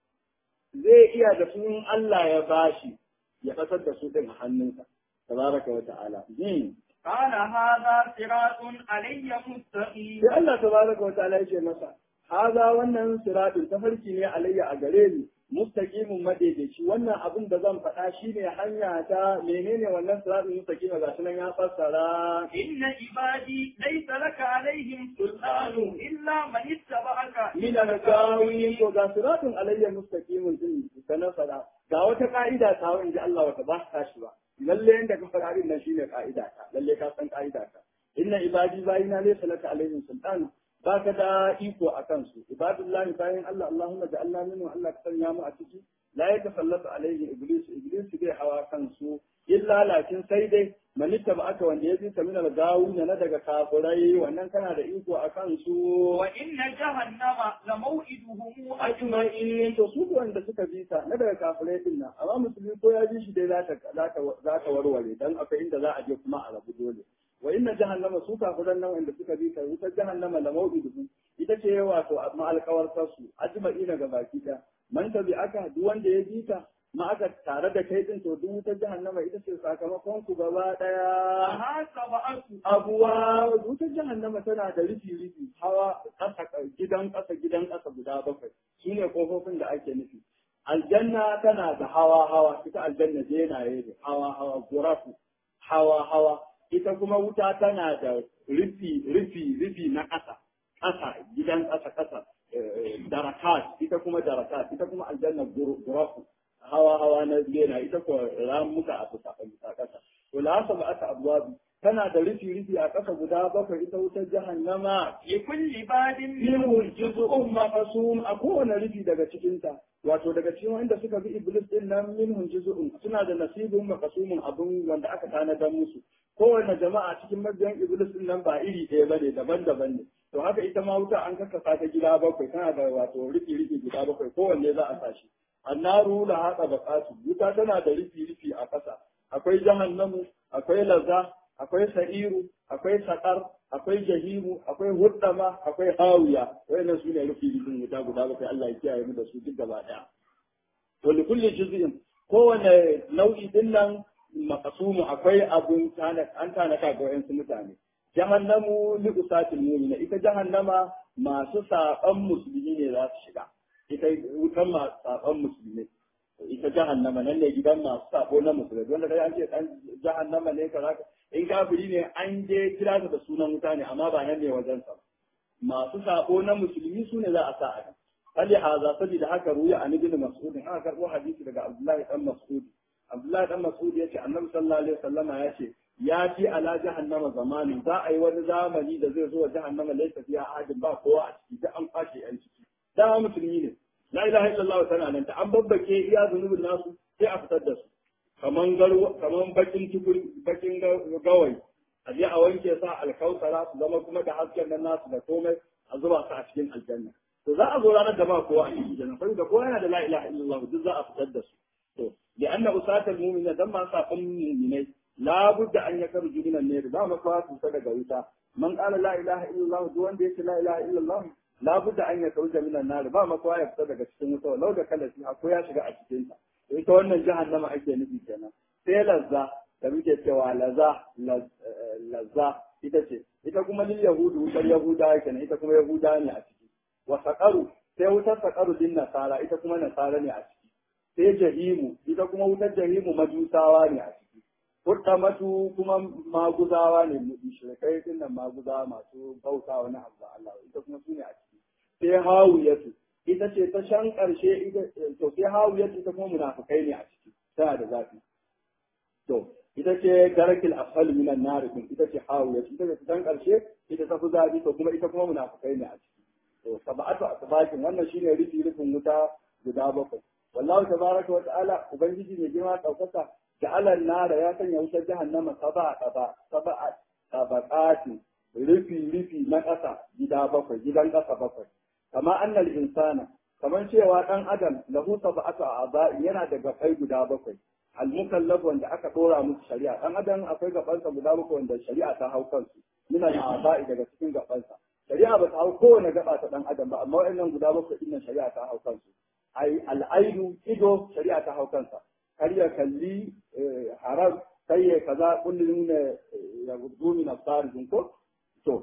zai iya da su in Allah ya bashi ya kasar da su din a hannunsa tabaraka wa ta'ala قال هذا صراط علي مستقيم sai Allah tabaraka wa ta'ala yake masa haza wannan siratin tafarki ne alayya a gare ni mustaqimun madaidaici wannan abin da zan faɗa shine hanya ta menene wannan siratin mustaqim ga shi nan ya fassara inna ibadi laysa laka alaihim sultanu illa man ittaba'aka min al-gawin to ga siratin alayya mustaqimun din kana fara ga wata ka'ida ta wanda Allah wata ba ta shi ba lalle yanda ka fara din nan shine ka'ida ta lalle ka san ka'ida ta inna ibadi bayina laysa laka alaihim sultan baka da iko a kansu ibadullahi bayan Allah Allahumma ja'alna minhu Allah ka sanya mu a ciki la yatasallatu alaihi iblis iblis bai hawa kansu illa lakin sai dai manitta ba aka wanda ya zita min al-gawuna na daga kafurai wannan kana da iko a kansu wa inna jahannama la maw'iduhum ajma'in to su wanda suka bi ta na daga kafurai din nan amma musulmi ko ya ji shi dai za ta za ta warware dan akwai inda za a je kuma a rabu dole wa inna jahannama su kafiran nan wanda suka bi ta wutar jahannama la mawqiduhum ita ce wato ma alƙawarta su ajma'ina ga baki da man tabi aka duk wanda ya bi ta ma aka tare da kai din to duk wutar jahannama ita ce sakamakon ku gaba daya hasaba'atu abuwa wutar jahannama tana da rufi rufi hawa ƙasa gidan ƙasa gidan ƙasa guda bakwai shine kofofin da ake nufi aljanna tana da hawa hawa ita aljanna jenaye ne hawa hawa gurafu hawa hawa ita kuma wuta tana da rufi rufi rufi na ƙasa ƙasa gidan ƙasa ƙasa darakat ita kuma darakat ita kuma aljanna gurafu hawa hawa na bena ita ko ramuka a bisa bisa ƙasa to la saba aka abwabi tana da rufi rufi a ƙasa guda bakwai ita wutar jahannama li kulli badin minhu juz'un maqsum a kowane rufi daga cikin ta wato daga cikin wanda suka bi iblis din nan minhum juz'un suna da nasibun maqsumun abun wanda aka tanadar musu kowane jama'a cikin mabiyan iblis din nan ba iri ɗaya bane daban-daban ne to haka ita ma wuta an kakkasa ta gida bakwai tana da wato rufi-rufi guda bakwai kowanne za a sa shi annaru la haɗa baƙatu wuta tana da rufi-rufi a ƙasa akwai jahannamu akwai laza akwai sa'iru akwai saƙar akwai jahimu akwai huddama akwai hawiya wayannan su ne rufi-rufin wuta guda bakwai Allah ya kiyaye mu da su duk gaba ɗaya to li kulli juz'in kowane nau'i din nan makasumu akwai abun an tanaka ga wayansu mutane jahannamu li usatil mu'mina ita jahannama masu saban musulmi ne za su shiga ita wutan masu saban musulmi ita jahannama nan ne gidan masu sabo na musulmi wanda kai an ce dan jahannama ne kaza in kafiri ne an je kira da sunan wuta ne amma ba nan ne wajen sa masu sabo na musulmi su ne za a sa a nan hali haza saboda haka ruya an ibn mas'ud aka karbo hadisi daga abdullahi dan mas'ud abdullahi dan mas'ud yace annabi sallallahu alaihi wasallama yace ya fi ala jahannama zamani za a yi wani zamani da zai zo wa jahannama laisa fiya ahadin ba kowa a ciki da an kwashe yan ciki da musulmi ne la ilaha illallah tana nan ta an babbake iya zunubin nasu sai a fitar da su kaman garwa kaman bakin tukuri bakin gawayi a je a wanke sa alkausara su zama kuma da hasken nan nasu da komai a zuba su a cikin aljanna to za a zo ranar da ba kowa a cikin janna saboda kowa yana da la ilaha illallah duk za a fitar da su to da anna usatal mu'mina dan ma safan mu'minai la budda an yakarju min an-nar ba ma kwa su daga wuta man qala la ilaha illallah duk wanda yake la ilaha illallah la budda an yakarju min an-nar ba ma kwa ya fita daga cikin wuta lau da kala shi ko ya shiga a cikin ta ita wannan jahannama ake nufi kenan sai lazza da muke cewa laza lazza ita ce ita kuma lil yahudu wutar yahuda kenan ita kuma yahuda ne a ciki wa saqaru sai wutar saqaru din nasara ita kuma nasara ne a ciki sai jahimu ita kuma wutar jahimu majusawa ne a ciki matu kuma maguzawa ne mushrikai din nan maguzawa masu bauta wani abu da Allah ita kuma su ne a ciki sai hawiyatu ita ce ta shan karshe ita to sai hawiyatu ita kuma munafikai ne a ciki tana da zafi to ita ce darakil asfal minan nar din ita ce hawiyatu ita ce ta karshe ita ta fi zafi to kuma ita kuma munafikai ne a ciki to sab'atu asbakin wannan shine rufi rufin wuta guda bakwai wallahu tabaraka wa ta'ala ubangiji ne girma daukaka ja'ala nara ya sanya wutar jahannama saba saba saba tabaqati rufi rufi na ƙasa gida bakwai gidan ƙasa bakwai kama annal insana kamar cewa dan adam lahu sab'atu a'ba yana da gafai guda bakwai al mukallaf wanda aka dora musu shari'a dan adam akwai gabansa guda bakwai wanda shari'a ta hau kansu muna da a'ba'i daga cikin gabansa shari'a ba ta hau kowane gaba ta dan adam ba amma wa'annan guda bakwai din shari'a ta hau kansu ai al'ainu ido shari'a ta hau kansa kar ya kalli haram sai ya kaza kullum ne ya gudu min asarin ko to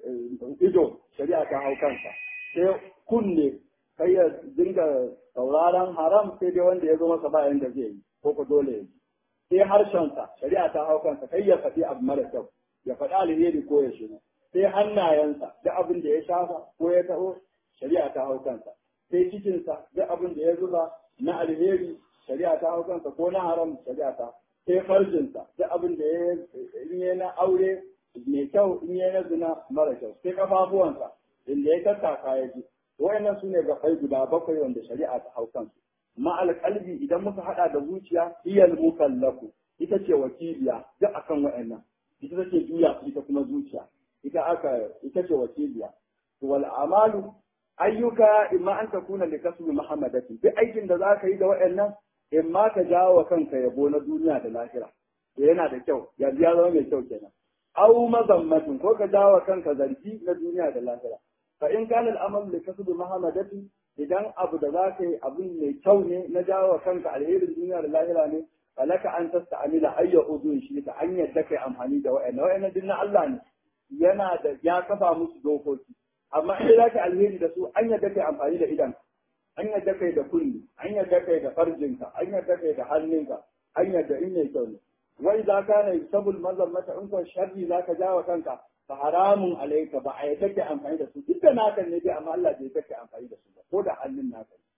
ido shari'a ta hau kansa sai kunne kai ya dinga sauraron haram sai dai wanda ya zo masa bayan da zai yi ko ko dole ya yi sai harshensa shari'a ta hau kansa kai ya faɗi abu mara kyau ya faɗi alheri ko ya shiga sai hannayensa duk abin da ya shafa ko ya taho shari'a ta hau kansa sai cikinsa duk abin da ya zuba na alheri shari'a ta hau kansa ko na haram shari'a ta sai farjinsa duk abin da ya yi na aure mai kyau in ya na zina mara kyau sai kafafuwansa inda ya tattaka ya ji wayannan su ne gafai guda bakwai wanda shari'a ta hau kansu ma'al kalbi idan muka hada da zuciya iyal mukallafu ita ce wakiliya duk akan wayannan ita take juya ita kuma zuciya ita aka ita ce wakiliya wal amalu ayyuka imma an takuna li kasbi muhammadati duk aikin da zaka yi da wayannan imma ka jawo kanka yabo na duniya da lahira yana da kyau ya ya zama mai kyau kenan aw mazammatin ko ka jawo kanka zargi na duniya da lahira fa in kana al-amal li kasbi muhammadati idan abu da zaka yi abin mai kyau ne na jawo kanka alherin duniya da lahira ne falaka an tasta'amila ayya udun shi ta an yadda kai amfani da wa'annan wa'annan din na Allah ne yana da ya kafa musu dokoki amma in za ka alheri da su an yadda kai amfani da idan an yadda kai da kulli an yadda kai da farjinka an yadda kai da hannunka an yadda in mai kyau ne wai za ka na sabul mazammata in ko sharri za ka jawo kanka fa haramun alaika ba a yadda kai amfani da su duk da naka ne dai amma Allah bai yadda kai amfani da su ba ko da hannun naka ne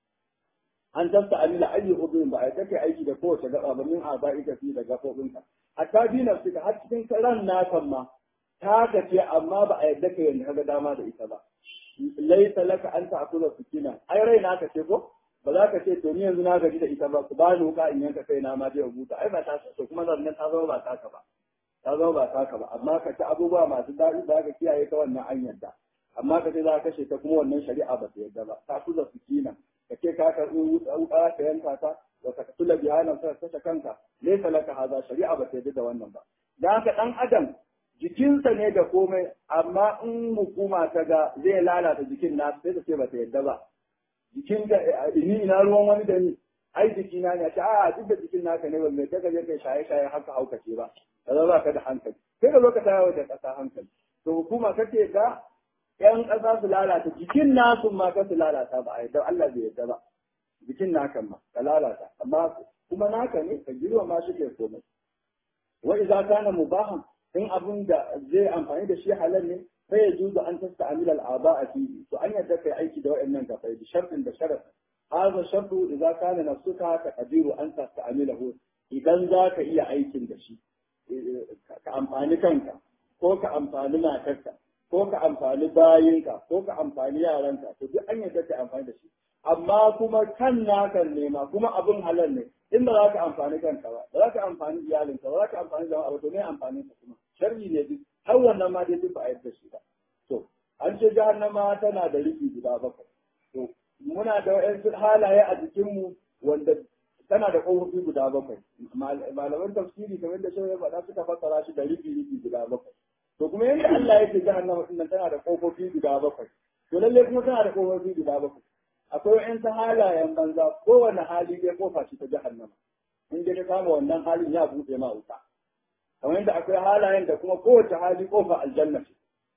an tafta amila ayi ubin ba a yadda kai aiki da kowace gaba ba min aba'i ka fi da gafobinka hatta bi nafsika har cikin ran nakan ma ta ce amma ba a yadda ka yanzu kaga dama da ita ba laisa laka an ta'kula sukina ai rai na ka ce ko ba za ka ce to ni yanzu na gaji da ita ba ku ba ni wuka in yanka kai na ma je huta ai ba ta to kuma nan ta zama ba taka ba ta zama ba taka ba amma ka ci abubuwa masu daɗi da ka kiyaye ta wannan an yadda amma ka ce za ka kashe ta kuma wannan shari'a ba ta yadda ba ta kuza sukina ka ce ka karɓi wuka ka yanka ta wa ka tula bihanan ka kashe kanka laisa laka haza shari'a ba ta yadda da wannan ba dan haka dan adam jikinsa ne da komai amma in hukuma ta ga zai lalata jikin na sai ta ce ba ta yadda ba jikin da ni ina ruwan wani da ni ai jikina ne ta a duk da jikin naka ne ba mai daga je kai shaye shaye haka haukace ba kaza ba ka da hankali sai ka zo ka tayawa da kasa hankali to hukuma kace ga yan kasa su lalata jikin nasu ma ka su lalata ba a yadda Allah bai yadda ba jikin naka ma ka lalata amma kuma naka ne ka girma ma shi ke komai wa idza kana mubahan in abin da zai amfani da shi halal ne sai ya juzu an tasta amila al'aba a fihi to an yadda kai aiki da waɗannan gafai da sharɗin da sharaf hadha shartu idza kana nafsuka ka qadiru an tasta amilahu idan za ka iya aikin da shi ka amfani kanka ko ka amfani matarka ko ka amfani bayinka ko ka amfani yaranka to duk an yadda kai amfani da shi amma kuma kan naka nema kuma abin halal ne in ba za ka amfani kanka ba ba za ka amfani iyalinka ba za ka amfani jama'a ba to me amfani ka kuma sharri ne duk har wannan ma dai duk ba a yadda shi ba to an ce jahannama tana da rufi guda bakwai to muna da wa'yansu halaye a jikinmu wanda tana da ƙofofi guda bakwai malaman tafsiri kamar da shawar faɗa suka fassara shi da rufi rufi guda bakwai to kuma yadda Allah ya ce jahannama din nan tana da ƙofofi guda bakwai to lalle kuma tana da ƙofofi guda bakwai akwai wa'yansu halayen banza kowane hali dai kofa ce ta jahannama in dai ka kama wannan halin ya buɗe ma wuta kamar yadda akwai halayen da kuma kowace hali kofa aljanna ce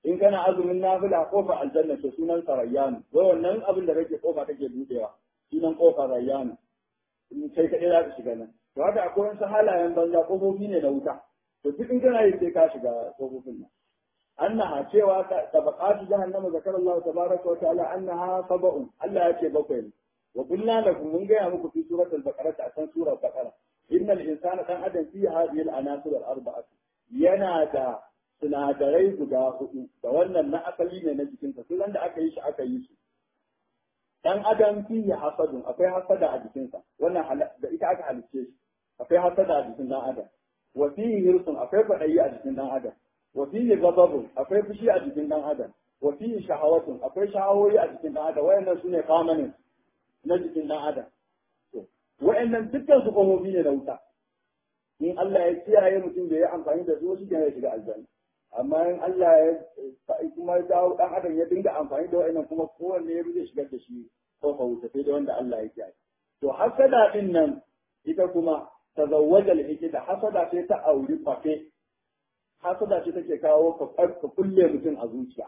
in kana azumin nafila kofa aljanna to sunan sa rayyanu wai wannan abin da kake kofa kake budewa sunan kofa rayyanu in kai kaɗai za ka shiga nan to haka akwai wasu halayen banza kofofi ne na wuta to duk in kana yi sai ka shiga kofofin nan annaha cewa tabaqatu jahannama zakar Allah tabaraka wa ta'ala annaha sab'un Allah ya ce bakwai ne wa qulna lakum mun ga muku fi suratul baqara ta san surar baqara innal insana dan adam fi hadhihi al-anasir al-arba'ah yana da sinadarai guda hudu da wannan na asali ne na jikinsa sai da aka yi shi aka yi su dan adam fi hasadun akwai hasada a jikinsa wannan da ita aka halicce shi akwai hasada a jikin dan adam wa fihi hirsun akwai kwaɗayi a jikin dan adam wa fihi ghadabun akwai fushi a jikin dan adam wa fihi shahawatun akwai shahawoyi a jikin dan adam wayannan sune kamanin na jikin dan adam to wayannan dukkan su komobi ne na wuta in Allah ya kiyaye mutum da ya amfani da su shi ke ya shiga aljanna amma in Allah ya kuma ya dawo dan adam ya dinga amfani da wayannan kuma kowanne ya zai shigar da shi ko fa wuta sai da wanda Allah ya kiyaye to hasada din nan ita kuma tazawwajal hikida hasada sai ta auri fafe hasada ce take kawo ka kulle mutum a zuciya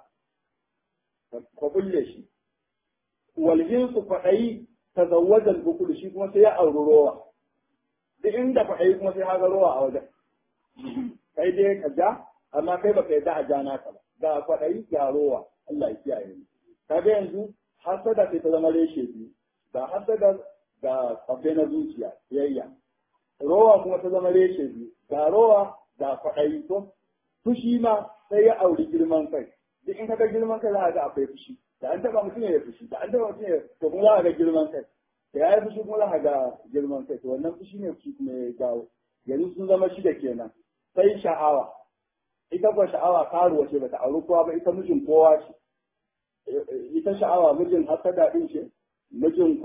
ka kulle shi walhin su faɗayi tazawwajal bukul shi kuma sai ya auri rowa duk inda faɗayi kuma sai haga rowa a wajen kai dai ka ja amma kai baka yadda a ja naka ba ga faɗayi ga rowa Allah ya kiyaye ni kaga yanzu hasada sai ta zama reshe biyu ga hasada ga fafe na zuciya yayya rowa kuma ta zama reshe biyu ga rowa ga kwaɗayi ko fushi ma sai ya auri girman kai duk in kaga girman kai za a ga akwai fushi da an taba mutum ya fushi da an taba mutum ya to kuma za a ga girman kai da ya yi fushi kuma za a ga girman kai to wannan fushi ne fushi kuma ya jawo yanzu sun zama shida kenan sai sha'awa ita kuwa sha'awa karuwa ce bata auri kowa ba ita mijin kowa ce ita sha'awa mijin hasada din ce mijin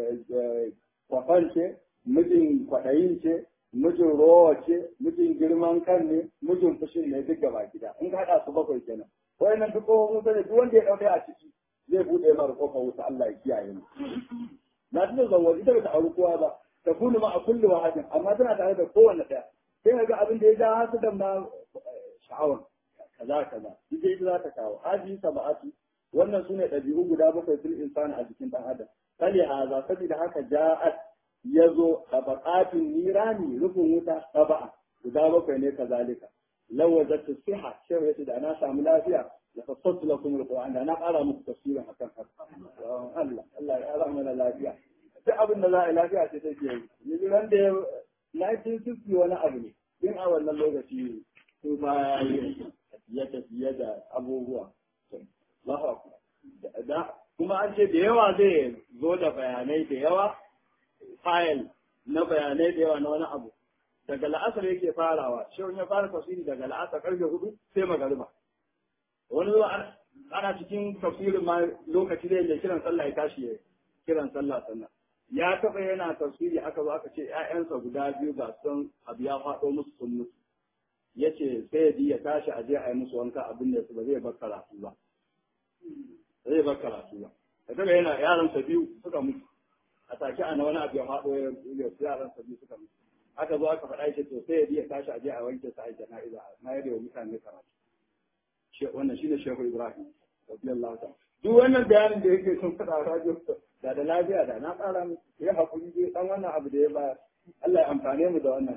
kwafan ce mijin kwaɗayin ce mijin rowa ce mijin girman kan ne mijin fushin ne duk gaba gida in ka haɗa su bakwai kenan wayannan duk kofar wuta ne duk wanda ya ɗauke a ciki zai buɗe mara kofar wuta Allah ya kiyaye mu na tuna zawwa ita bata auri kowa ba ta kunu ma a kullu wahadin amma tana tare da kowanne ɗaya sai ga abin da ya ja hasu da ma sha'awar kaza kaza ita ita za ta kawo haji sab'atu wannan sune ɗabi'u guda bakwai fil insani a jikin ɗan adam kali haza saboda haka ja'at ya zo a baƙatun nirani rufin wuta saba'a guda bakwai ne kazalika lawazat siha shehu yace da na samu lafiya la fassatu lakum alquran da na ƙara muku tafsirin akan haka Allah Allah ya ƙara mana lafiya duk abin da za a yi lafiya ce take yi ni ran da 1960 wani abu ne din a wannan lokaci su ba ya tafiye da abubuwa Allahu akbar da kuma an ce da yawa zai zo da bayanai da yawa fayil na bayanai da yawa na wani abu daga la'asar yake farawa shi ya fara tafsiri daga la'asar karfe hudu sai magariba wani zuwa ana cikin tafsirin ma lokaci da yake kiran sallah ya tashi ya kiran sallah sannan ya taɓa yana tafsiri aka zo aka ce ƴaƴansa guda biyu ga son abu ya faɗo musu sun mutu ya ce sai ya tashi a je a yi musu wanka abin da ba zai bar karatu ba zai bar karatu ba da kaga yana yaransa biyu suka mutu a take a na wani abu ya faɗo ya yaran sabbi suka mutu aka zo aka faɗa shi to sai ya biya tashi a je a wanke sa a jana'iza na yadda wa mutane karatu wannan shine shehu ibrahim radiyallahu ta'ala duk wannan bayanin da yake sun faɗa radio da da lafiya da na ƙara mu ya hakuri dai dan wannan abu da ya ba Allah ya amfane mu da wannan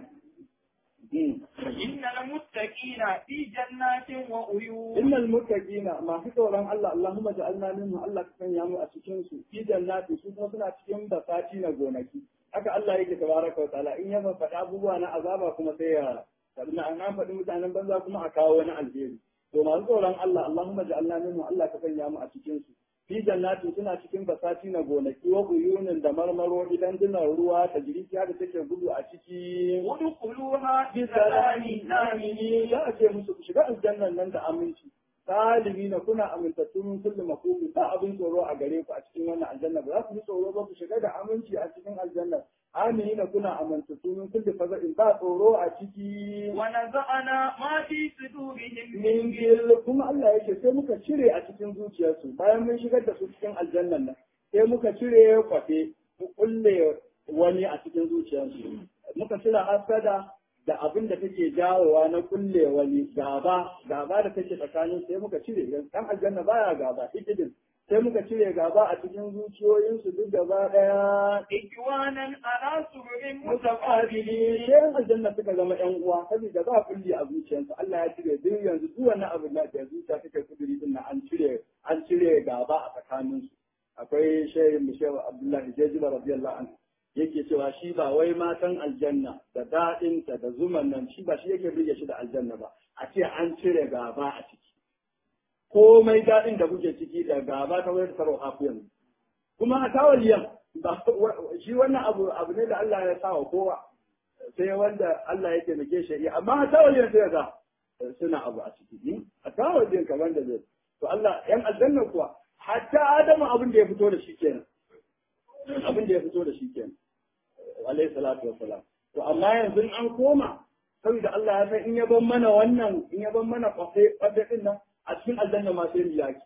إن المتقين في جنات وعيون إن المتقين ما في tsoron Allah Allahumma ja'alna minhu Allah ka sanya mu a cikin su fi jannati su kuma suna cikin basati na gonaki haka Allah yake tabaraka wa ta'ala in ya faɗa abubuwa na azaba kuma sai ya sannan an an faɗi mutanen banza kuma a kawo wani alheri to masu tsoron Allah Allahumma ja'alna minhu Allah ka sanya mu a cikin su fi jannatin suna cikin basati na gonaki wa uyunin da marmaro idan dinar ruwa ta jiriki da take gudu a ciki ودخلوها bisalami بسلام amini za a ce musu ku shiga aljannan nan da aminci salimi na kuna amintattu min kulli makubi ba abin tsoro a gare ku a cikin wannan aljanna ba za ku yi tsoro ba ku shiga da aminci a cikin aljanna amini na kuna amintattu min kulli faza'in ba tsoro a ciki ونزعنا ما في صدورهم min gil kuma Allah yake sai muka cire a cikin zuciyarsu bayan mun shigar da su cikin aljannan nan sai muka cire kwafe ku kulle wani a cikin zuciyarsu muka cire hasada da abin da take jawowa na kulle wani gaba gaba da take tsakanin sai muka cire dan aljanna baya gaba hikidin sai muka cire gaba a cikin zuciyoyinsu duk gaba daya إخوانا على سرر mutaqabili متقابلين sai aljanna suka zama yan uwa saboda ba kulli a zuciyarsu Allah ya cire duk yanzu duk wannan abin da ke zuciya take kuduri din nan an cire an cire gaba a tsakaninsu akwai shehin Mishaw Abdullahi Jajiba radiyallahu anhu yake cewa shi ba wai matan aljanna da daɗinta da zuman nan shi ba shi yake rige shi da aljanna ba a ce an cire gaba a ciki komai daɗin da kuke ciki da gaba ta wayar sarwa afiyan kuma a tawaliyan ba shi wannan abu abu ne da Allah ya sa wa kowa sai wanda Allah ya taimake shi iya amma a tawaliyan sai ga suna abu a ciki a tawaliyan kamar da zai to Allah yan aljanna kuwa hatta Adamu abin da ya fito da shi kenan abin da ya fito da shi kenan alayhi salatu wassalam to amma yanzu in an koma saboda Allah ya san in ya ban mana wannan in ya ban mana kwafe kwafe din nan a cikin aljanna ma sai mu yaki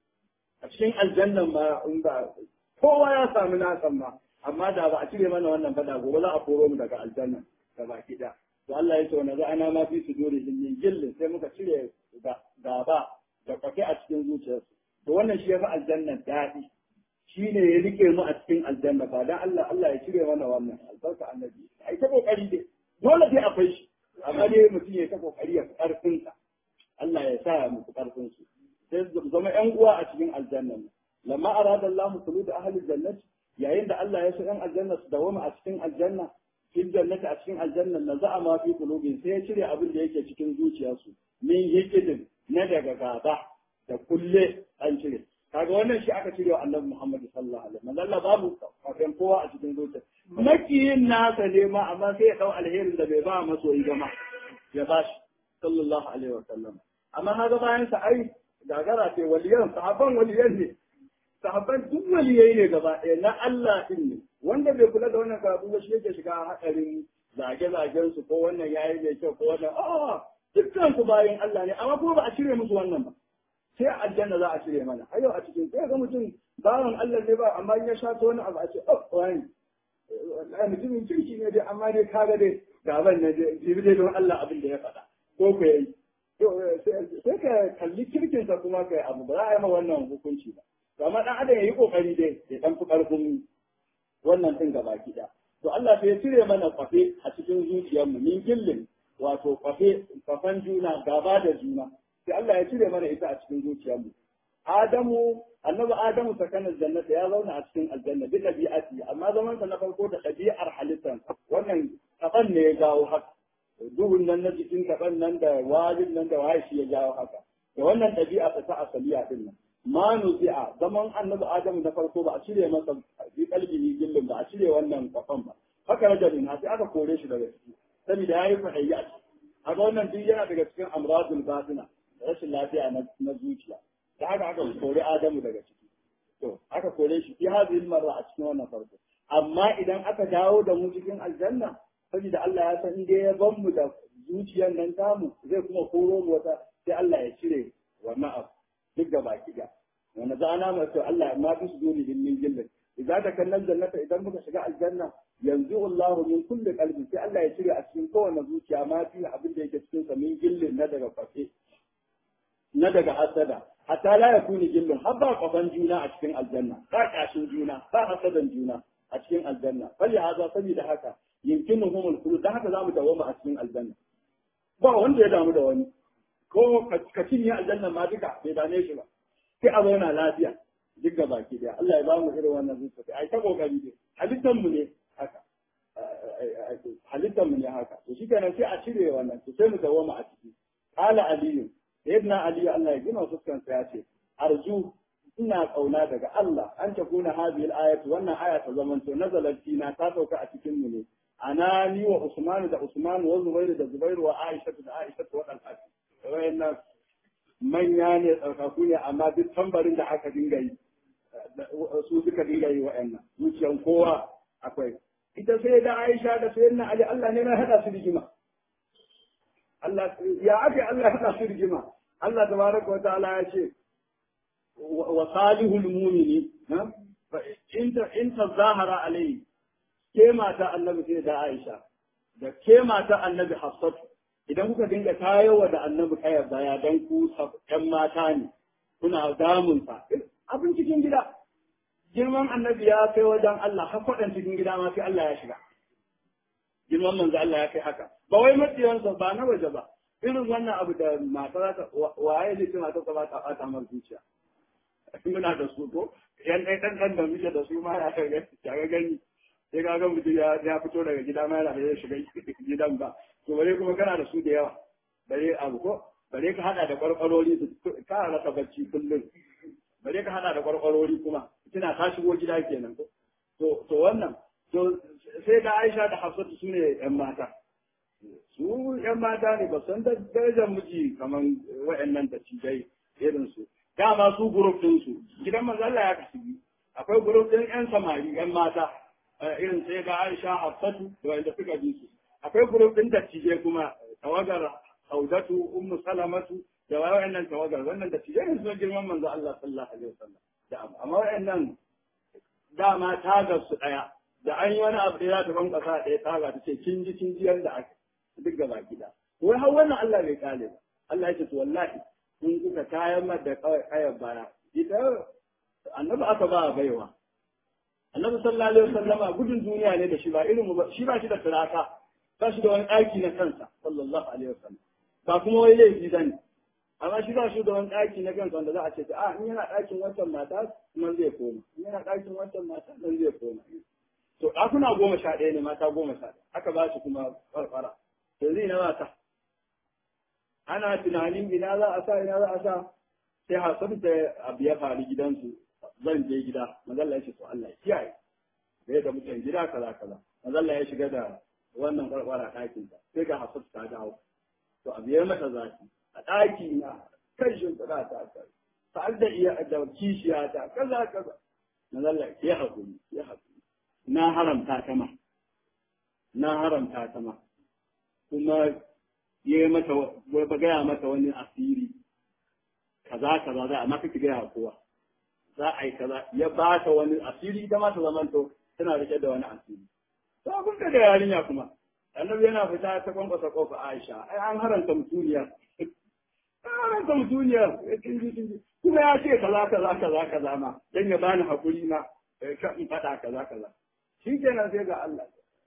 a cikin aljanna ma in ba kowa ya samu nasan ma amma da ba a cire mana wannan fada gobe za a koro mu daga aljanna da baki da to Allah ya ce wa naza ana ma fi suduri min gillin sai muka cire gaba da kwafe a cikin zuciyarsu to wannan shi ya fi aljanna daɗi shi ne ya rike mu a cikin aljanna ba dan Allah Allah ya cire mana wannan albarka annabi ai ta kokari dai dole sai akwai shi amma dai mutum ya ta kokari ya karfin sa Allah ya sa mu karfin su sai su zama ƴan uwa a cikin aljanna lamma arada Allah khulud ahli jannati yayin da Allah ya so ƴan aljanna su dawama a cikin aljanna fil jannati a cikin aljanna na za'a ma fi qulubin sai ya cire abin da yake cikin zuciyarsu min hikidin na daga gaba da kulle an cire kaga wannan shi aka cire wa annabi Muhammad sallallahu alaihi wasallam Allah babu kafin kowa a cikin zuciya makiyin nasa ne ma amma sai ya dau alherin da bai ba masoyi ba ma ya bashi sallallahu alaihi wasallam amma kaga bayan sa ai gagara ce waliyan sahabban waliyan ne sahabban duk waliyai ne gaba ɗaya na Allah din ne wanda bai kula da wannan karatu ba shi yake shiga hadarin zage-zagen su ko wannan yayi mai kyau ko wannan a'a dukkan su bayan Allah ne amma kuma ba a cire musu wannan ba sai a aljanna za a cire mana a yau a cikin sai ga mutum bawan Allah ne ba amma ya sha ta wani abu a ce oh wani mutumin kirki ne dai amma dai kaga dai gaban ne dai jibi dai don Allah abin da ya faɗa ko ku yi sai ka kalli kirkinsa kuma ka yi abu ba za a yi ma wannan hukunci ba to amma dan adam ya yi kokari dai ya dan fi karfin wannan din gaba gida to Allah sai ya cire mana kwafe a cikin zuciyarmu min gillin wato kwafe kwafan juna gaba da juna sai Allah ya cire mana ita a cikin zuciyarmu. Adamu, annabi Adamu sakanar jannata ya zauna a cikin aljanna bi ɗabi'ati amma zaman sa na farko da ɗabi'ar halittar wannan kaban ne ya jawo haka. Duhun nan na jikin kaban nan da wajin nan da waye shi ya jawo haka. Da wannan ɗabi'a ta ta asaliya din nan. Ma nuzi'a zaman annabi Adamu na farko ba a cire masa bi kalbi gillin ba a cire wannan kafan ba. Haka rajulin sai aka kore shi daga ciki. Saboda ya yi fahayya a ciki. Haka wannan duk yana daga cikin amradul batina. rashin lafiya na zuciya da haka aka kore Adamu daga ciki to aka kore shi fi hadhihi marra a cikin wannan farko amma idan aka dawo da mu cikin aljanna saboda Allah ya san inda ya ban mu da zuciyar nan tamu zai kuma koro mu wata sai Allah ya cire wannan abu duk da baki da wanda za na mai Allah ma fi su dole din min jillin idan da kallon jannata idan muka shiga aljanna yanzu Allah min kulli qalbi sai Allah ya cire a cikin kowane zuciya ma fi abin da yake cikin sa min gillin na daga fafe na daga hasada hatta la yakuni gillun har ba kafan juna a cikin aljanna ba kashin juna ba hasadan juna a cikin aljanna fali haza saboda haka yumkinuhum al-khulud dan haka zamu dawoma a cikin aljanna ba wanda ya damu da wani ko ka cinye aljanna ma duka bai dame shi ba sai a zauna lafiya duk ga baki daya Allah ya ba mu irin wannan zuciya ai ta kokari ne halittan mu ne haka halittan mu ne haka to shi kenan sai a cire wannan to sai mu dawoma a ciki qala aliyu sayyidina ali Allah ya gina fuskan sa ya ce arju ina kauna daga Allah an ta kuna hadhihi al-ayatu wannan aya ta zaman to nazalat fina ta sauka a cikin mu ne ana ni wa Usman da Usman wa Zubair da Zubair wa Aisha da Aisha wa Talha wayannan manya ne tsarkaku ne amma duk tambarin da aka dinga yi su suka dinga yi wa'annan zuciyan kowa akwai ita sai da Aisha da sayyidina Ali Allah ne na hada su rigima Allah ya ake Allah ya hada su rigima Allah tabaraka wa ta'ala ya ce wa salihul mu'mini in ta in ta zahara alayhi ke mata annabi sai da Aisha da ke mata annabi hafsatu idan kuka dinga tayowa da annabi kayar baya dan ku ƴan mata ne kuna damun sa abin cikin gida girman annabi ya kai wajen Allah har faɗan cikin gida ma sai Allah ya shiga girman manzo Allah ya kai haka ba wai matsiyansa ba na waje ba irin wannan abu da mata za ta waye ne ce mata ta ba ta ɓata mar zuciya muna da su ko yan ɗan ɗan ɗan da muke da su ma ya ga gani sai ka ga mutum ya fito daga gida ma yana da ya shiga gidan ba to bare kuma kana da su da yawa bare abu ko bare ka hada da kwarkwarori ka rasa bacci kullum bare ka hada da kwarkwarori kuma kina ta shigo gida kenan ko to to wannan to sai da Aisha da Hafsatu su ne yan mata su yan mata ne ba san da darajar miji kaman wayannan da cijai irin su dama su group din su gidan manzo Allah ya kasu biyu akwai group din yan samari yan mata irin sai ga Aisha Hafsatu da wanda suka bi su akwai group din dattijai kuma tawagar Saudatu Ummu Salamatu da wayannan tawagar wannan dattijai ne suna girman manzo Allah sallallahu alaihi wasallam da amma wayannan dama tagar su daya da an yi wani abu da ya ta ban kasa daya taga ta ce kin ji kin ji yanda aka duk gaba gida wai har wannan Allah bai kale ba Allah ya ce to wallahi in kuka kayan da kayan baya ita annabi aka ba baiwa annabi sallallahu alaihi wasallama gudun duniya ne da shi ba irin mu ba shi ba shi da turaka ba shi da wani ɗaki na kansa sallallahu alaihi wasallam ba kuma wai laifi bane amma shi ba shi da wani ɗaki na kansa wanda za a ce a in yana ɗakin wancan mata nan zai koma in yana ɗakin wancan mata nan zai koma to ɗakuna goma sha ɗaya ne mata goma sha ɗaya aka ba shi kuma farfara to zai na mata ana tunanin ina za a sa ina za a sa sai hasan da abu ya faru gidansu zan je gida mazalla ya ce to Allah ya kiyaye da da mutan gida kaza kaza mazalla ya shiga da wannan kwarkwara ɗakin ta sai ga hasan ta dawo to abu ya mata zafi a ɗaki na kan shimfiɗa ta ta tare da iya da kishiya ta kaza kaza mazalla ya hakuri ya hakuri na haramta ta ma na haramta ta ma kuma ya yi mata ba gaya mata wani asiri kaza kaza za a maka ki gaya kowa za a yi kaza ya ba ta wani asiri ita ma ta zamanto tana rike da wani asiri to abin da yarinya kuma annabi yana fita ta kwankwasa kofa Aisha ai an haranta mutuniya an haranta mutuniya kuma ya ce kaza kaza kaza kaza ma dan ya bani hakuri ma ka in faɗa kaza kaza shi kenan sai ga Allah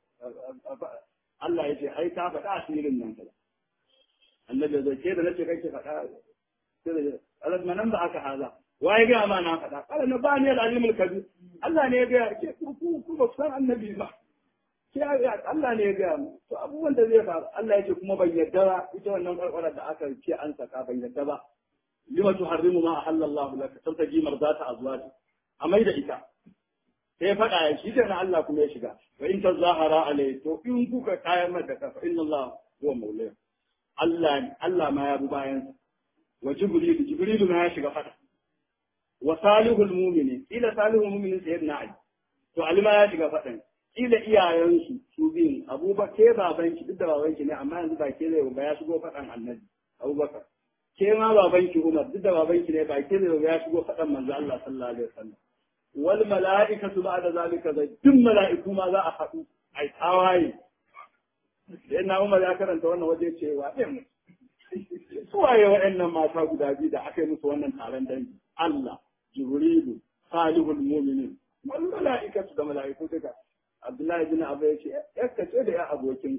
Allah ya ce ai ta faɗa asirin nan kaza annabi zai ce da nace kake faɗa sai da Allah manan ba aka haza waye ga ma na faɗa kala na bani al-alimul kabir Allah ne ya ga ke ku ku ku ba san annabi ba ke Allah ne ya ga mu to abubuwan da zai faru Allah ya ce kuma ban yadda ba ita wannan karkara da aka ce an saka ban yadda ba lima tuharrimu ma ahallallahu laka tabtaji marzata azwaji amai da ita sai faɗa ya shi na Allah kuma ya shiga wa in tazahara alai to in kuka kayan mata kafa inna Allah huwa maulaya Allah Allah ma ya bi bayan wa jibril jibril ma ya shiga faɗa wa salihul mu'minin ila salihul mu'minin sayyidina ali to ali ma ya shiga faɗan ila iyayensu su biyun abubakar ke babanki duk da babanki ne amma yanzu ba ke zai ba ya shigo faɗan annabi abubakar ke ma babanki umar duk da babanki ne ba ke zai ba ya shigo faɗan manzo Allah sallallahu alaihi wasallam wal mala'ikatu ba'da zalika zai duk mala'iku ma za a haɗu ai tawaye sai na Umar ya karanta wannan waje cewa ɗin su waye waɗannan mata guda biyu da aka yi musu wannan taron dangi Allah Jibrilu Salihul Mu'minin wal mala'ikatu da mala'iku duka Abdullahi bin Abu ya ce yakka ce da ya abokin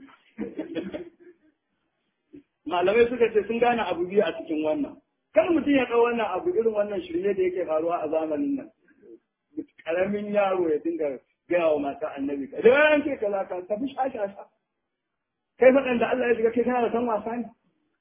malamai suka ce sun gane abu biyu a cikin wannan kan mutum ya ɗau wannan abu irin wannan shirye da yake faruwa a zamanin nan karamin yaro ya dinga gaya wa mata annabi ka da yan ke kaza ka tafi shashasha kai faɗan da Allah ya shiga kai kana da san wasa ne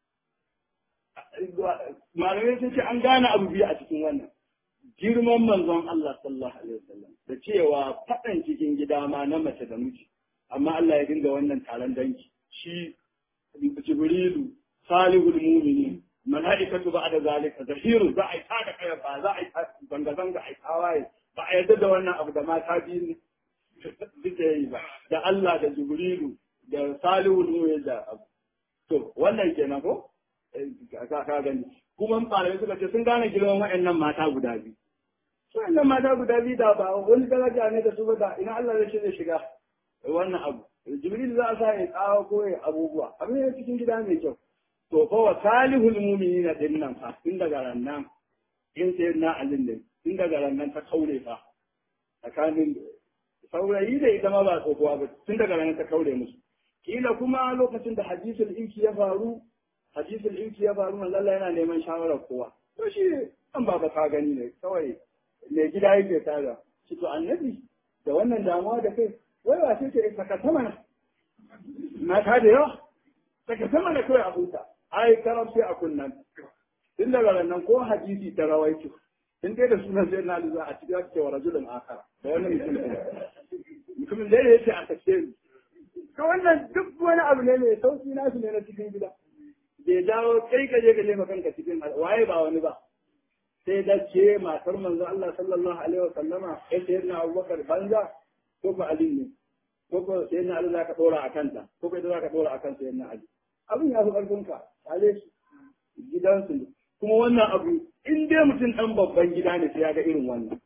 malamai sun ce an gane abu biyu a cikin wannan girman manzon Allah sallallahu alaihi wasallam da cewa faɗan cikin gida ma na mace da miji amma Allah ya dinga wannan taron danki shi Jibrilu salihul mu'minin mala'ikatu ba'da zalika zahiru za a yi tada kaya ba za a yi zanga zanga a yi tawaye ba a yarda da wannan abu da mata biyu suke yi ba da Allah da Jibrilu da Salihu ne da abu to wannan kenan ko ka ka gani kuma malamai suka ce sun gane girman waɗannan mata guda biyu waɗannan mata guda biyu da ba wani daraja ne da su ba da ina Allah zai zai shiga wannan abu jibril za a sa ya tsawa ko ya abubuwa abin ya cikin gida mai kyau to fa wa salihul mu'minina din nan fa tun daga rannan in sai na alin ne tun daga rannan ta kaure fa tsakanin saurayi da ita ma ba tsohuwa ba tun daga rannan ta kaure musu kila kuma lokacin da hadisul inki ya faru hadisul inki ya faru manzo Allah yana neman shawarar kowa to shi an ba ka gani ne kawai mai gida yake tada shi to annabi da wannan damuwa da kai wai ba sai ce saka sama na mata da yawa saka sama da kawai a huta ai karam sai a kunnan tun daga nan ko hadisi ta rawaito in dai da sunan sai na liza a cikin ake wa rajulun akara da wannan mutum mutumin da yake a kashe ni to wannan duk wani abu ne mai sauki nasu ne na cikin gida bai dawo kai ka je ka jefa kanka cikin waye ba wani ba sai da ce matar manzo Allah sallallahu alaihi wa sallama sai sai na Abubakar banza ko ba Ali ne ko ko sai na Ali zaka dora a kanta ko kai zaka dora a kan sai na Ali abin ya fi karfin ka ale shi gidansu kuma wannan abu in dai mutum dan babban gida ne sai ya ga irin wannan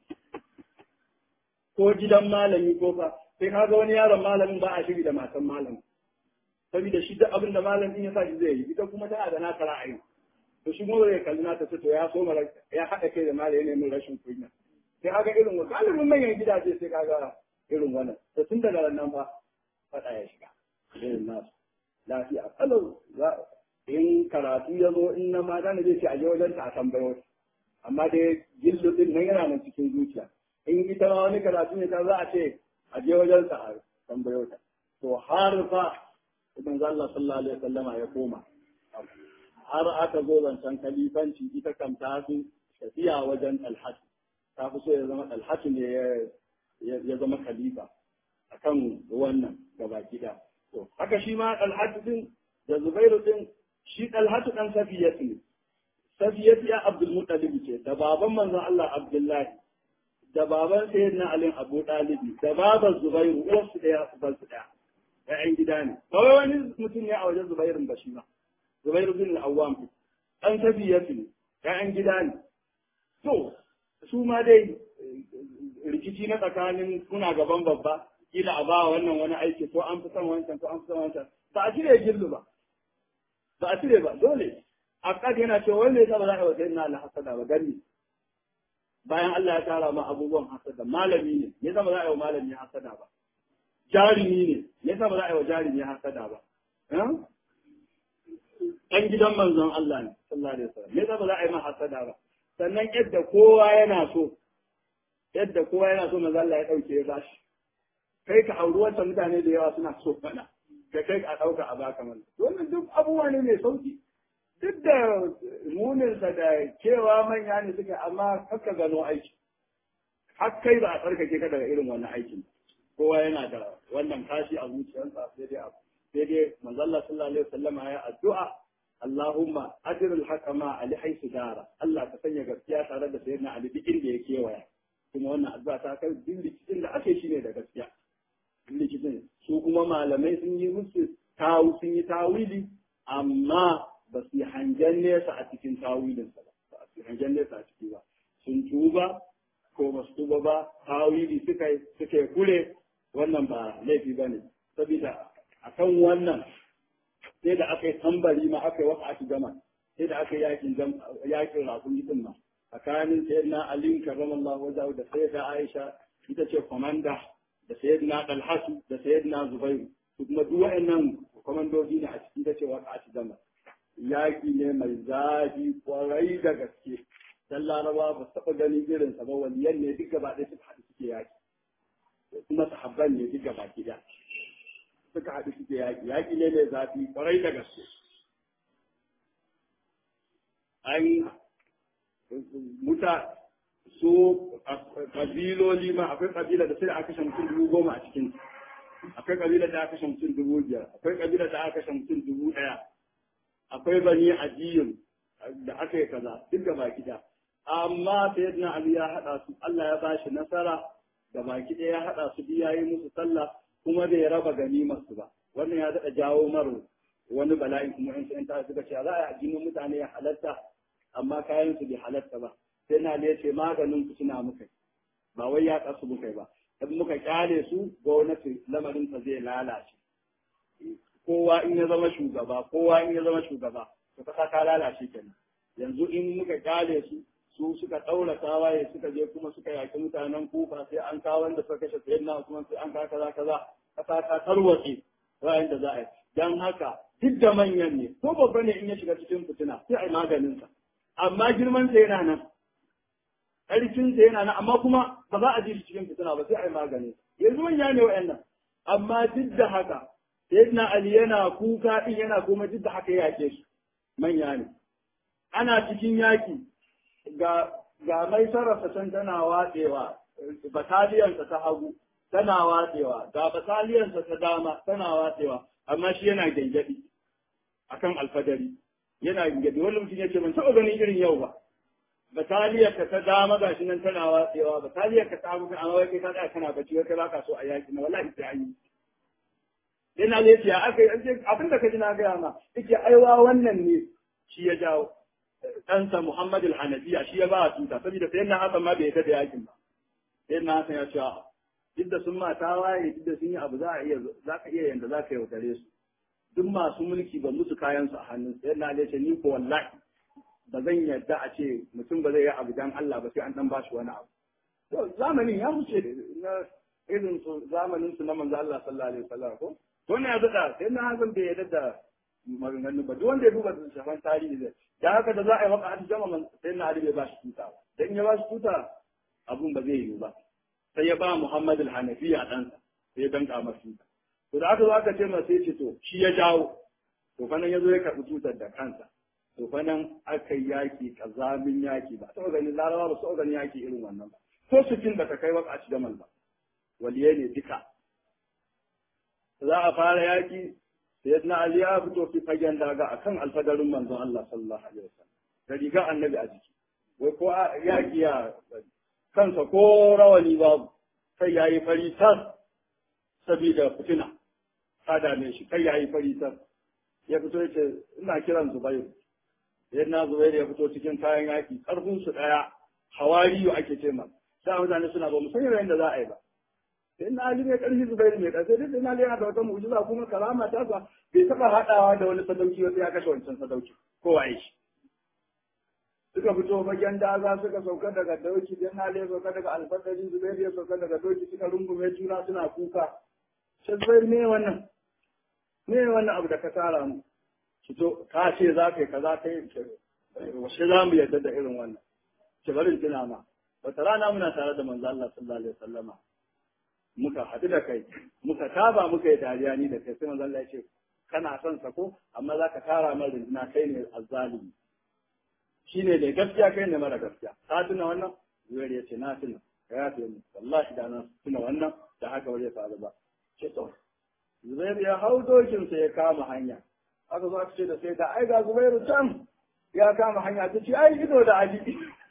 ko gidan malami ko fa sai kaga wani yaron malamin ba a shiri da matan malamin saboda shi duk abin da malamin ya sa shi zai yi ita kuma tana da naka ra'ayi to shi kuma zai kalli nata to ya so mara ya haɗa kai da malamin ne min rashin kunya sai kaga irin wannan galibin manyan gidaje sai kaga irin wannan to tun daga nan fa faɗa ya shiga irin nasu lafiya kalau in karatu ya zo in na mata ne zai ce a je wajen ta a tambayo amma dai gillu din nan yana nan cikin zuciya in ita ma wani karatu ne ta za a ce a je wajen ta a tambayo ta to har fa ibn Allah sallallahu alaihi wasallama ya koma har aka zo zancen kalifanci ita kam ta fi tafiya wajen talhat ta fi so ya zama talhat ne ya zama khalifa akan wannan gaba gida to haka shi ma talhat din da zubairu din shi talhatu dan safiyatu ne safiyatu ya abdul muttalib ce da baban manzon Allah abdullahi da baban sayyidina ali abu dalibi da baban zubairu uwarsu daya uban su daya ƴaƴan gida ne kawai wani mutum ne a wajen zubairun ba shi ba zubairu bin al-awwam dan safiyatu ne ƴaƴan gida ne to su ma dai rikici na tsakanin kuna gaban babba kila a ba wannan wani aiki ko an fi son wancan ko an fi son wancan ba a cire gillu ba ba a cire ba dole akad yana cewa wanda ya ba za a yi wa sayyidina Allah hasada ba gani bayan Allah ya tara ma abubuwan hasada malami ne ya zama za a yi wa malami hasada ba jarumi ne ya zama za a yi wa jarumi hasada ba ɗan gidan manzon Allah ne sallallahu alaihi wasallam ya zama za a yi ma hasada ba sannan yadda kowa yana so yadda kowa yana so manzon Allah ya ɗauke ya bashi kai ka auri wancan mutane da yawa suna so fana ka kai a ɗauka a baka mana wannan duk abubuwa ne mai sauki duk da muninsa da cewa manya ne suka amma kakka gano aiki har kai ba a tsarkake ka daga irin wannan aikin kowa yana da wannan kashi a zuciyarsa sai dai abu sai dai manzo Allah sallallahu alaihi wasallam ya addu'a Allahumma ajir al-hakama ali haythu dara Allah ka sanya gaskiya tare da sayyidina Ali duk inda ya kewaya kuma wannan addu'a ta kai duk rikicin da ake shi ne da gaskiya rikicin su kuma malamai sun yi musu tawu sun yi tawili amma ba su yi hangen nesa a cikin tawilinsa ba ba su yi hangen nesa a ciki ba sun tuba ko ba su tuba ba tawili suka suka kure wannan ba laifi ba ne saboda akan wannan sai da aka yi tambari ma aka yi wata aka gama sai da aka yi yakin yakin rakun din ma tsakanin sayyidina ali karramallahu wajahu da sayyida aisha ita ce komanda da sayyidina dalhatu da sayyidina zubairu su kuma duk wa'annan komandoji ne a cikin ta ce wata aka gama yaki ne mai zafi kwarai da gaske dan laraba ba su taɓa ganin irinsa ba waliyan ne duk gaba ɗaya suka haɗu suke yaki kuma sahabban ne duk gaba ɗaya suka haɗu suke yaƙi yaƙi ne mai zafi kwarai da gaske an muta so kabiloli ma akwai kabila da sai aka kashe mutum dubu goma a cikin akwai kabila da aka kashe mutum dubu biyar akwai kabila da aka kashe mutum dubu ɗaya akwai bani ajiyun da aka yi kaza duk gaba gida amma sayyidina ali ya haɗa su Allah ya ba shi nasara da baki ɗaya ya haɗa su biya yi musu sallah kuma bai raba ganimar su ba wannan ya daɗa jawo maro wani bala'i kuma in sun ta suka ce za a yi addinin mutane ya halatta amma kayan su bai halatta ba sai na ne ce maganin ku suna muka ba wai ya kasu muka ba in muka kyale su gwamnati lamarin ta zai lalace kowa in ya zama shugaba kowa in ya zama shugaba to kasa ta lalace kenan yanzu in muka kyale su su suka ɗaura tawaye suka je kuma suka yaki mutanen kufa sai an kawo wanda suka kashe sayyidina Usman sai an kawo kaza kaza kasa ta tarwatse bayan da za a yi dan haka duk da manyan ne ko babba ne in ya shiga cikin fitina sai a yi maganin sa amma girman sa yana nan ƙarfin sa yana nan amma kuma ba za a ji shi cikin fitina ba sai a yi maganin sa yanzu manya ne wa'annan amma duk da haka sayyidina Ali yana kuka din yana kuma duk da haka ya yake su manya ne ana cikin yaki ga ga mai sarrafa can tana watsewa bataliyarsa ta hagu tana watsewa ga bataliyarsa ta dama tana watsewa amma shi yana gyangyaɗi akan alfadari yana gyangyaɗi wani mutum ya ce ban taɓa ganin irin yau ba bataliyarka ta dama ga shi nan tana watsewa bataliyarka ta hagu amma wai kai ka tsaya kana bacci wai kai baka so a yaki na wallahi sai an yi yana lafiya aka yi abin da ka ji na gaya ma yake aiwa wannan ne shi ya jawo ɗansa Muhammad al-Hanafiya shi ya ba a tuta saboda sai na Hassan ma bai yarda da yakin ba sai na Hassan ya ce duk da sun ma tawaye duk da sun yi abu za a iya za ka iya yanda za ka yaudare su duk masu mulki ba musu kayan su a hannun sai na ce ni ko wallahi ba zan yarda a ce mutum ba zai yi abu dan Allah ba sai an dan ba shi wani abu to zamanin ya wuce na irin su zamanin su na manzo Allah sallallahu alaihi wasallam ko to ne ya zada sai na Hassan bai yarda da maganganu ba duk wanda ya duba shafan tarihi zai da haka da za a yi waka hatu jama man sai na Ali bai ba shi tuta ba dan ya ba shi tuta abun ba zai yiwu ba sai ya ba Muhammad al-Hanafi a ɗansa sai ya danka masa tuta to da aka zo aka ce masa sai ce to shi ya jawo to fa nan ya zo ya karɓi tutar da kansa to fa nan aka yi yaki kazamin yaki ba taɓa ganin larabawa ba su taɓa ganin yaki irin wannan ba ko su fin ba ta kai waka hatu jamal ba waliyai ne duka za a fara yaki sayyidina Ali ya fito fi fagen daga akan alfadarin manzon Allah sallallahu alaihi wasallam da riga annabi a jiki wai ko ya kiya kansa ko rawani babu kai yayi fari tas saboda fitina ta dame shi kai yayi fari tas ya fito yace ina kiran Zubair sayyidina Zubair ya fito cikin kayan yaki karfin su daya hawariyu ake ce ma sai mutane suna ba mu san yadda za a yi ba sai na Ali mai ƙarfi Zubairu mai ƙarfi duk na Ali yana da wata mu'jiza kuma karama ta sa bai taɓa haɗawa da wani sadauki ba sai ya kashe wancan sadauki ko waye shi suka fito fagen daza suka sauka daga dauki dan na Ali ya sauka daga alfadari Zubairu ya sauka daga dauki suka rungume juna suna kuka sai Zubairu me wannan me wannan abu da ka tara mu fito ka ce za ka yi kaza ka yi washe za mu yarda da irin wannan ki barin tuna ma wata rana muna tare da manzo Allah sallallahu alaihi wasallama muka haɗu da kai muka taba muka yi dariya ni da kai sai manzo Allah ya ce kana son sa ko amma za ka tara min rinjina kai ne azzalimi shine da gaskiya kai ne mara gaskiya ka tuna wannan zuwair ya ce na tuna ka ya ce mu wallahi da na tuna wannan da haka wani ya faru ba ce to zubair ya hau dokin sa ya kama hanya aka zo aka ce da sai da ai ga zubairu can ya kama hanya ta ce ai ido da ali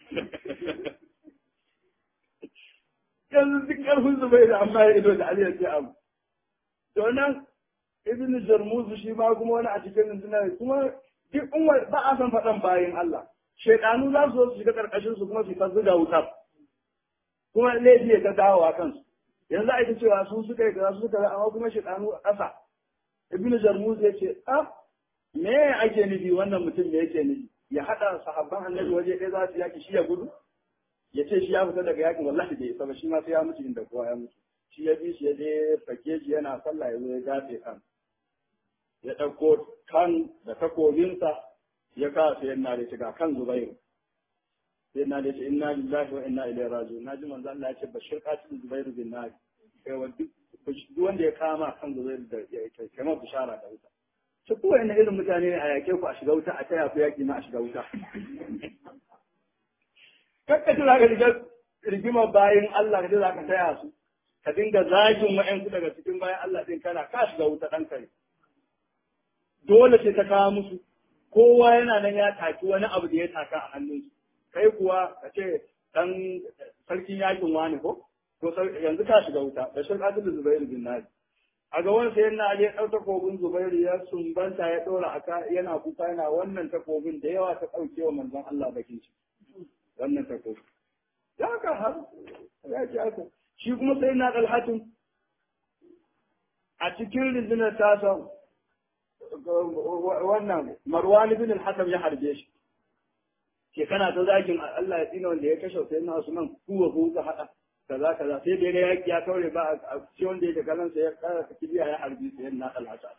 yanzu duk ƙarfin Zubairu amma ya ido da Ali ya ce abu. To nan Ibn Jarmuzu shi ma kuma wani a cikin rundunar kuma duk umar ba a san faɗan bayan Allah. Shaiɗanu za su zo su shiga ƙarƙashin su kuma su ta zuga wutar. Kuma laifi ya ta dawo a kansu. Yanzu a ita cewa su suka yi kaza su suka yi amma kuma shaiɗanu a ƙasa. Ibn Jarmuzu ya ce, ah, me ake nufi wannan mutum da yake nufi? Ya haɗa sahabban annabi waje ɗaya za su yaki shi ya gudu? ya ce shi ya fita daga yakin wallahi bai isa ba shi ma sai ya mutu inda kowa ya mutu shi ya bi shi ya je fake shi yana sallah ya zo ya gafe kan ya ɗauko kan da takobinsa ya kawo sai yana da shiga kan zubairu sai yana da ce inna lillahi wa inna ilaihi raji'un naji manzo Allah ya ce bashir qatil zubairu bin nar kai wa duk wanda ya kama kan zubairu da ya kai kai bishara da wuta ce ko wani irin mutane ne a yake ku a shiga wuta a taya ku yaki ma a shiga wuta kakka ji za ka shiga rigimar bayan Allah ka ji za ka taya su ka dinga zagin wa'yansu daga cikin bayan Allah din kana ka shiga wuta ɗan kare dole ce ta kawo musu kowa yana nan ya taki wani abu da ya taka a hannunsu kai kuwa ka ce ɗan sarkin yakin wani ko to yanzu ka shiga wuta da shi ka da zubairu bin nadi a ga wani sayan na ya ɗau takobin zubairu ya sumbanta ya ɗora aka yana kuka yana wannan takobin da yawa ta ɗauke wa manzon Allah bakin ciki wannan takobi ya haka har ya ce haka shi kuma sai na ɗalhatin a cikin rundunar tasa wannan marwan bin al-hakam ya harbe shi ke kana ta zagin Allah ya tsina wanda ya kashe sai na Usman kuwa ku ka hada kaza kaza sai da ya ya kaure ba a ce wanda ya kalan sai ya kara ta kibiya ya harbi sai na al-hasa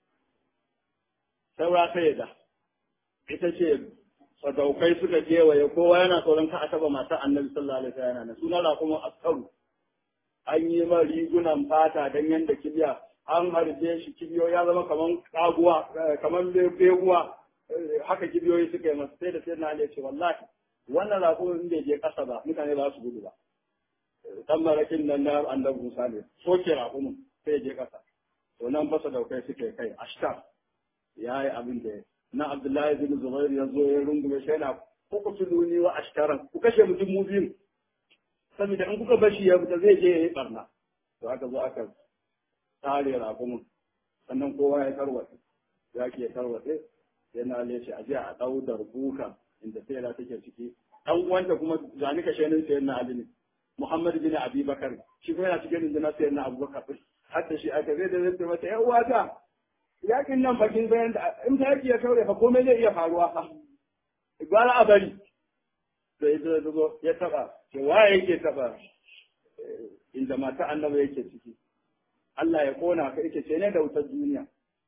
saura sai da ita ce sadaukai suka kewaye kowa yana tsoron ka a taba masu annabi sallallahu alaihi wasallam na suna kuma askaru an yi ma rigunan fata dan yanda kibiya an harbe shi kibiyo ya zama kaman kaguwa kaman beguwa haka kibiyoyi suka yi masa sai da sai na ya ce wallahi wannan raƙumin bai je ƙasa ba mutane ba su gudu ba dan marakin nan na annabi Musa ne soke raƙumin sai je ƙasa to nan fasa daukai suke kai ashtar ya yi abin da na Abdullahi bin Zubair ya zo ya rungume shi yana ko ku tuluni wa ashtaran ku kashe mutum mu biyu saboda in kuka bashi ya fita zai je ya yi barna to aka zo aka tare raƙumin sannan kowa ya tarwatse ya ke tarwatse yana ne shi a je a ɗau darbuka inda sai take ciki ɗan uwanta kuma zani ka shenin sayan na Ali ne Muhammad bin Abi Bakar shi kuma yana cikin rundunar sayan na Abubakar har da shi aka zai da zai mata ƴan uwata yakin nan bakin bayan da in ta yaki ya kaure fa komai zai iya faruwa fa gwara a bari to ya zo ya taba ce waye yake taba inda mata annabi yake ciki Allah ya kona ka yake ce ne da wutar duniya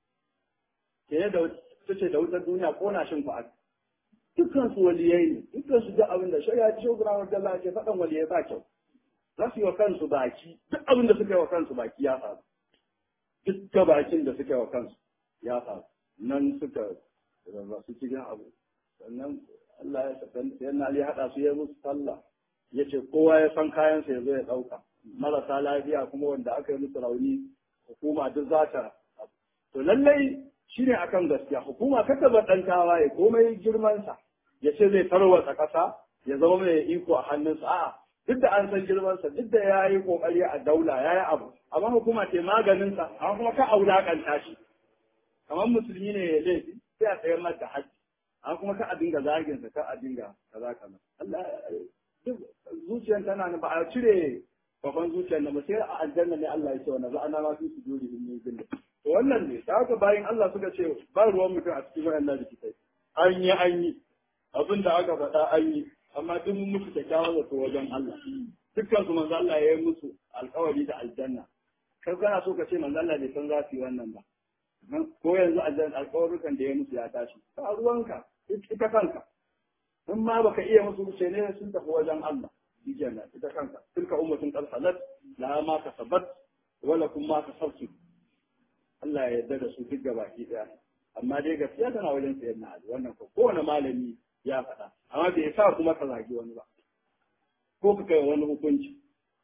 ce ne da ce da wutar duniya kona shin fa dukkan su waliyai ne dukkan su duk abin da shi ya ci shugura wa Allah ce faɗan waliyai ba kyau za su yi wa kansu baki duk abin da suka yi wa kansu baki ya faru duk bakin da suka yi wa kansu ya faru nan suka rarrasu cikin abu sannan Allah ya sakan yana Ali haɗa su ya musu sallah ya ce kowa ya san kayansa ya zo ya ɗauka marasa lafiya kuma wanda aka yi musu rauni hukuma duk za ta to lallai shine akan gaskiya hukuma kaka ba ɗan tawaye komai girmansa ya ce zai tarwatsa ƙasa ya zama mai iko a hannunsa a'a duk da an san girmansa duk da ya yi ƙoƙari a daula ya yi abu amma hukuma ce maganinsa amma kuma ka aulakanta shi kamar musulmi ne ya laifi sai a tsayar mata haji amma kuma ka a dinga zagin sa ka a dinga kaza kaza Allah duk zuciyar tana ba a cire babban zuciyar na ba sai a aljanna ne Allah ya ce wannan za'ana ma fi sujudi min bil to wannan ne ta haka bayan Allah suka ce ba ruwan mutum a cikin wayannan rikitai an yi an yi abin da aka faɗa an yi amma duk mun musu kyakkyawan zato wajen Allah dukkan su manzo Allah ya yi musu alkawari da aljanna kai kana so ka ce manzo Allah bai san za su yi wannan ba ko yanzu alkawarukan da ya musu ya tashi ba ruwanka ita kanka in ma baka iya musu wuce ne sun tafi wajen Allah aljanna ita kanka tilka ummatun qad salat la ma kasabat wala kum ma kasabtu Allah ya yarda da su duk gabaki daya amma dai gaskiya tana wajen sayar na Ali wannan ko kowane malami ya faɗa amma bai sa kuma ka zagi wani ba ko ka kai wani hukunci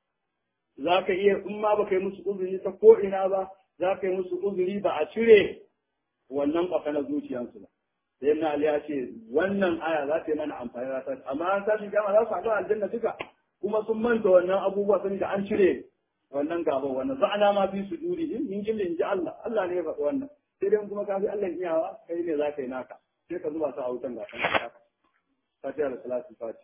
za ka iya in ma baka yi musu uzuri ta ko ina ba za ka yi musu uzuri ba a cire wannan ƙwafa na zuciyarsu ba sai na Ali ya ce wannan aya za ta yi mana amfani da ta amma an tashi gama za su haɗu aljanna duka kuma sun manta wannan abubuwa sun da an cire wannan gaba wannan za'ana ma fi su duri in min jilli in ji Allah Allah ne ya faɗi wannan sai dai kuma ka fi Allah iyawa kai ne za ka yi naka sai ka zuba su a wutan gasan ka fatiha da salatu fati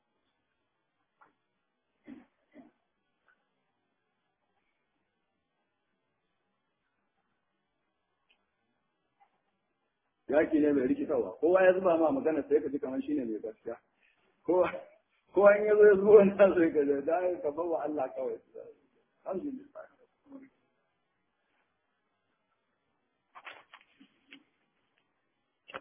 yaki ne mai rikitarwa kowa ya zuba ma magana sai ka ji kamar shine mai gaskiya kowa kowa in ya zo ya zo wannan sai ka ji da ka bawa Allah kawai alhamdulillah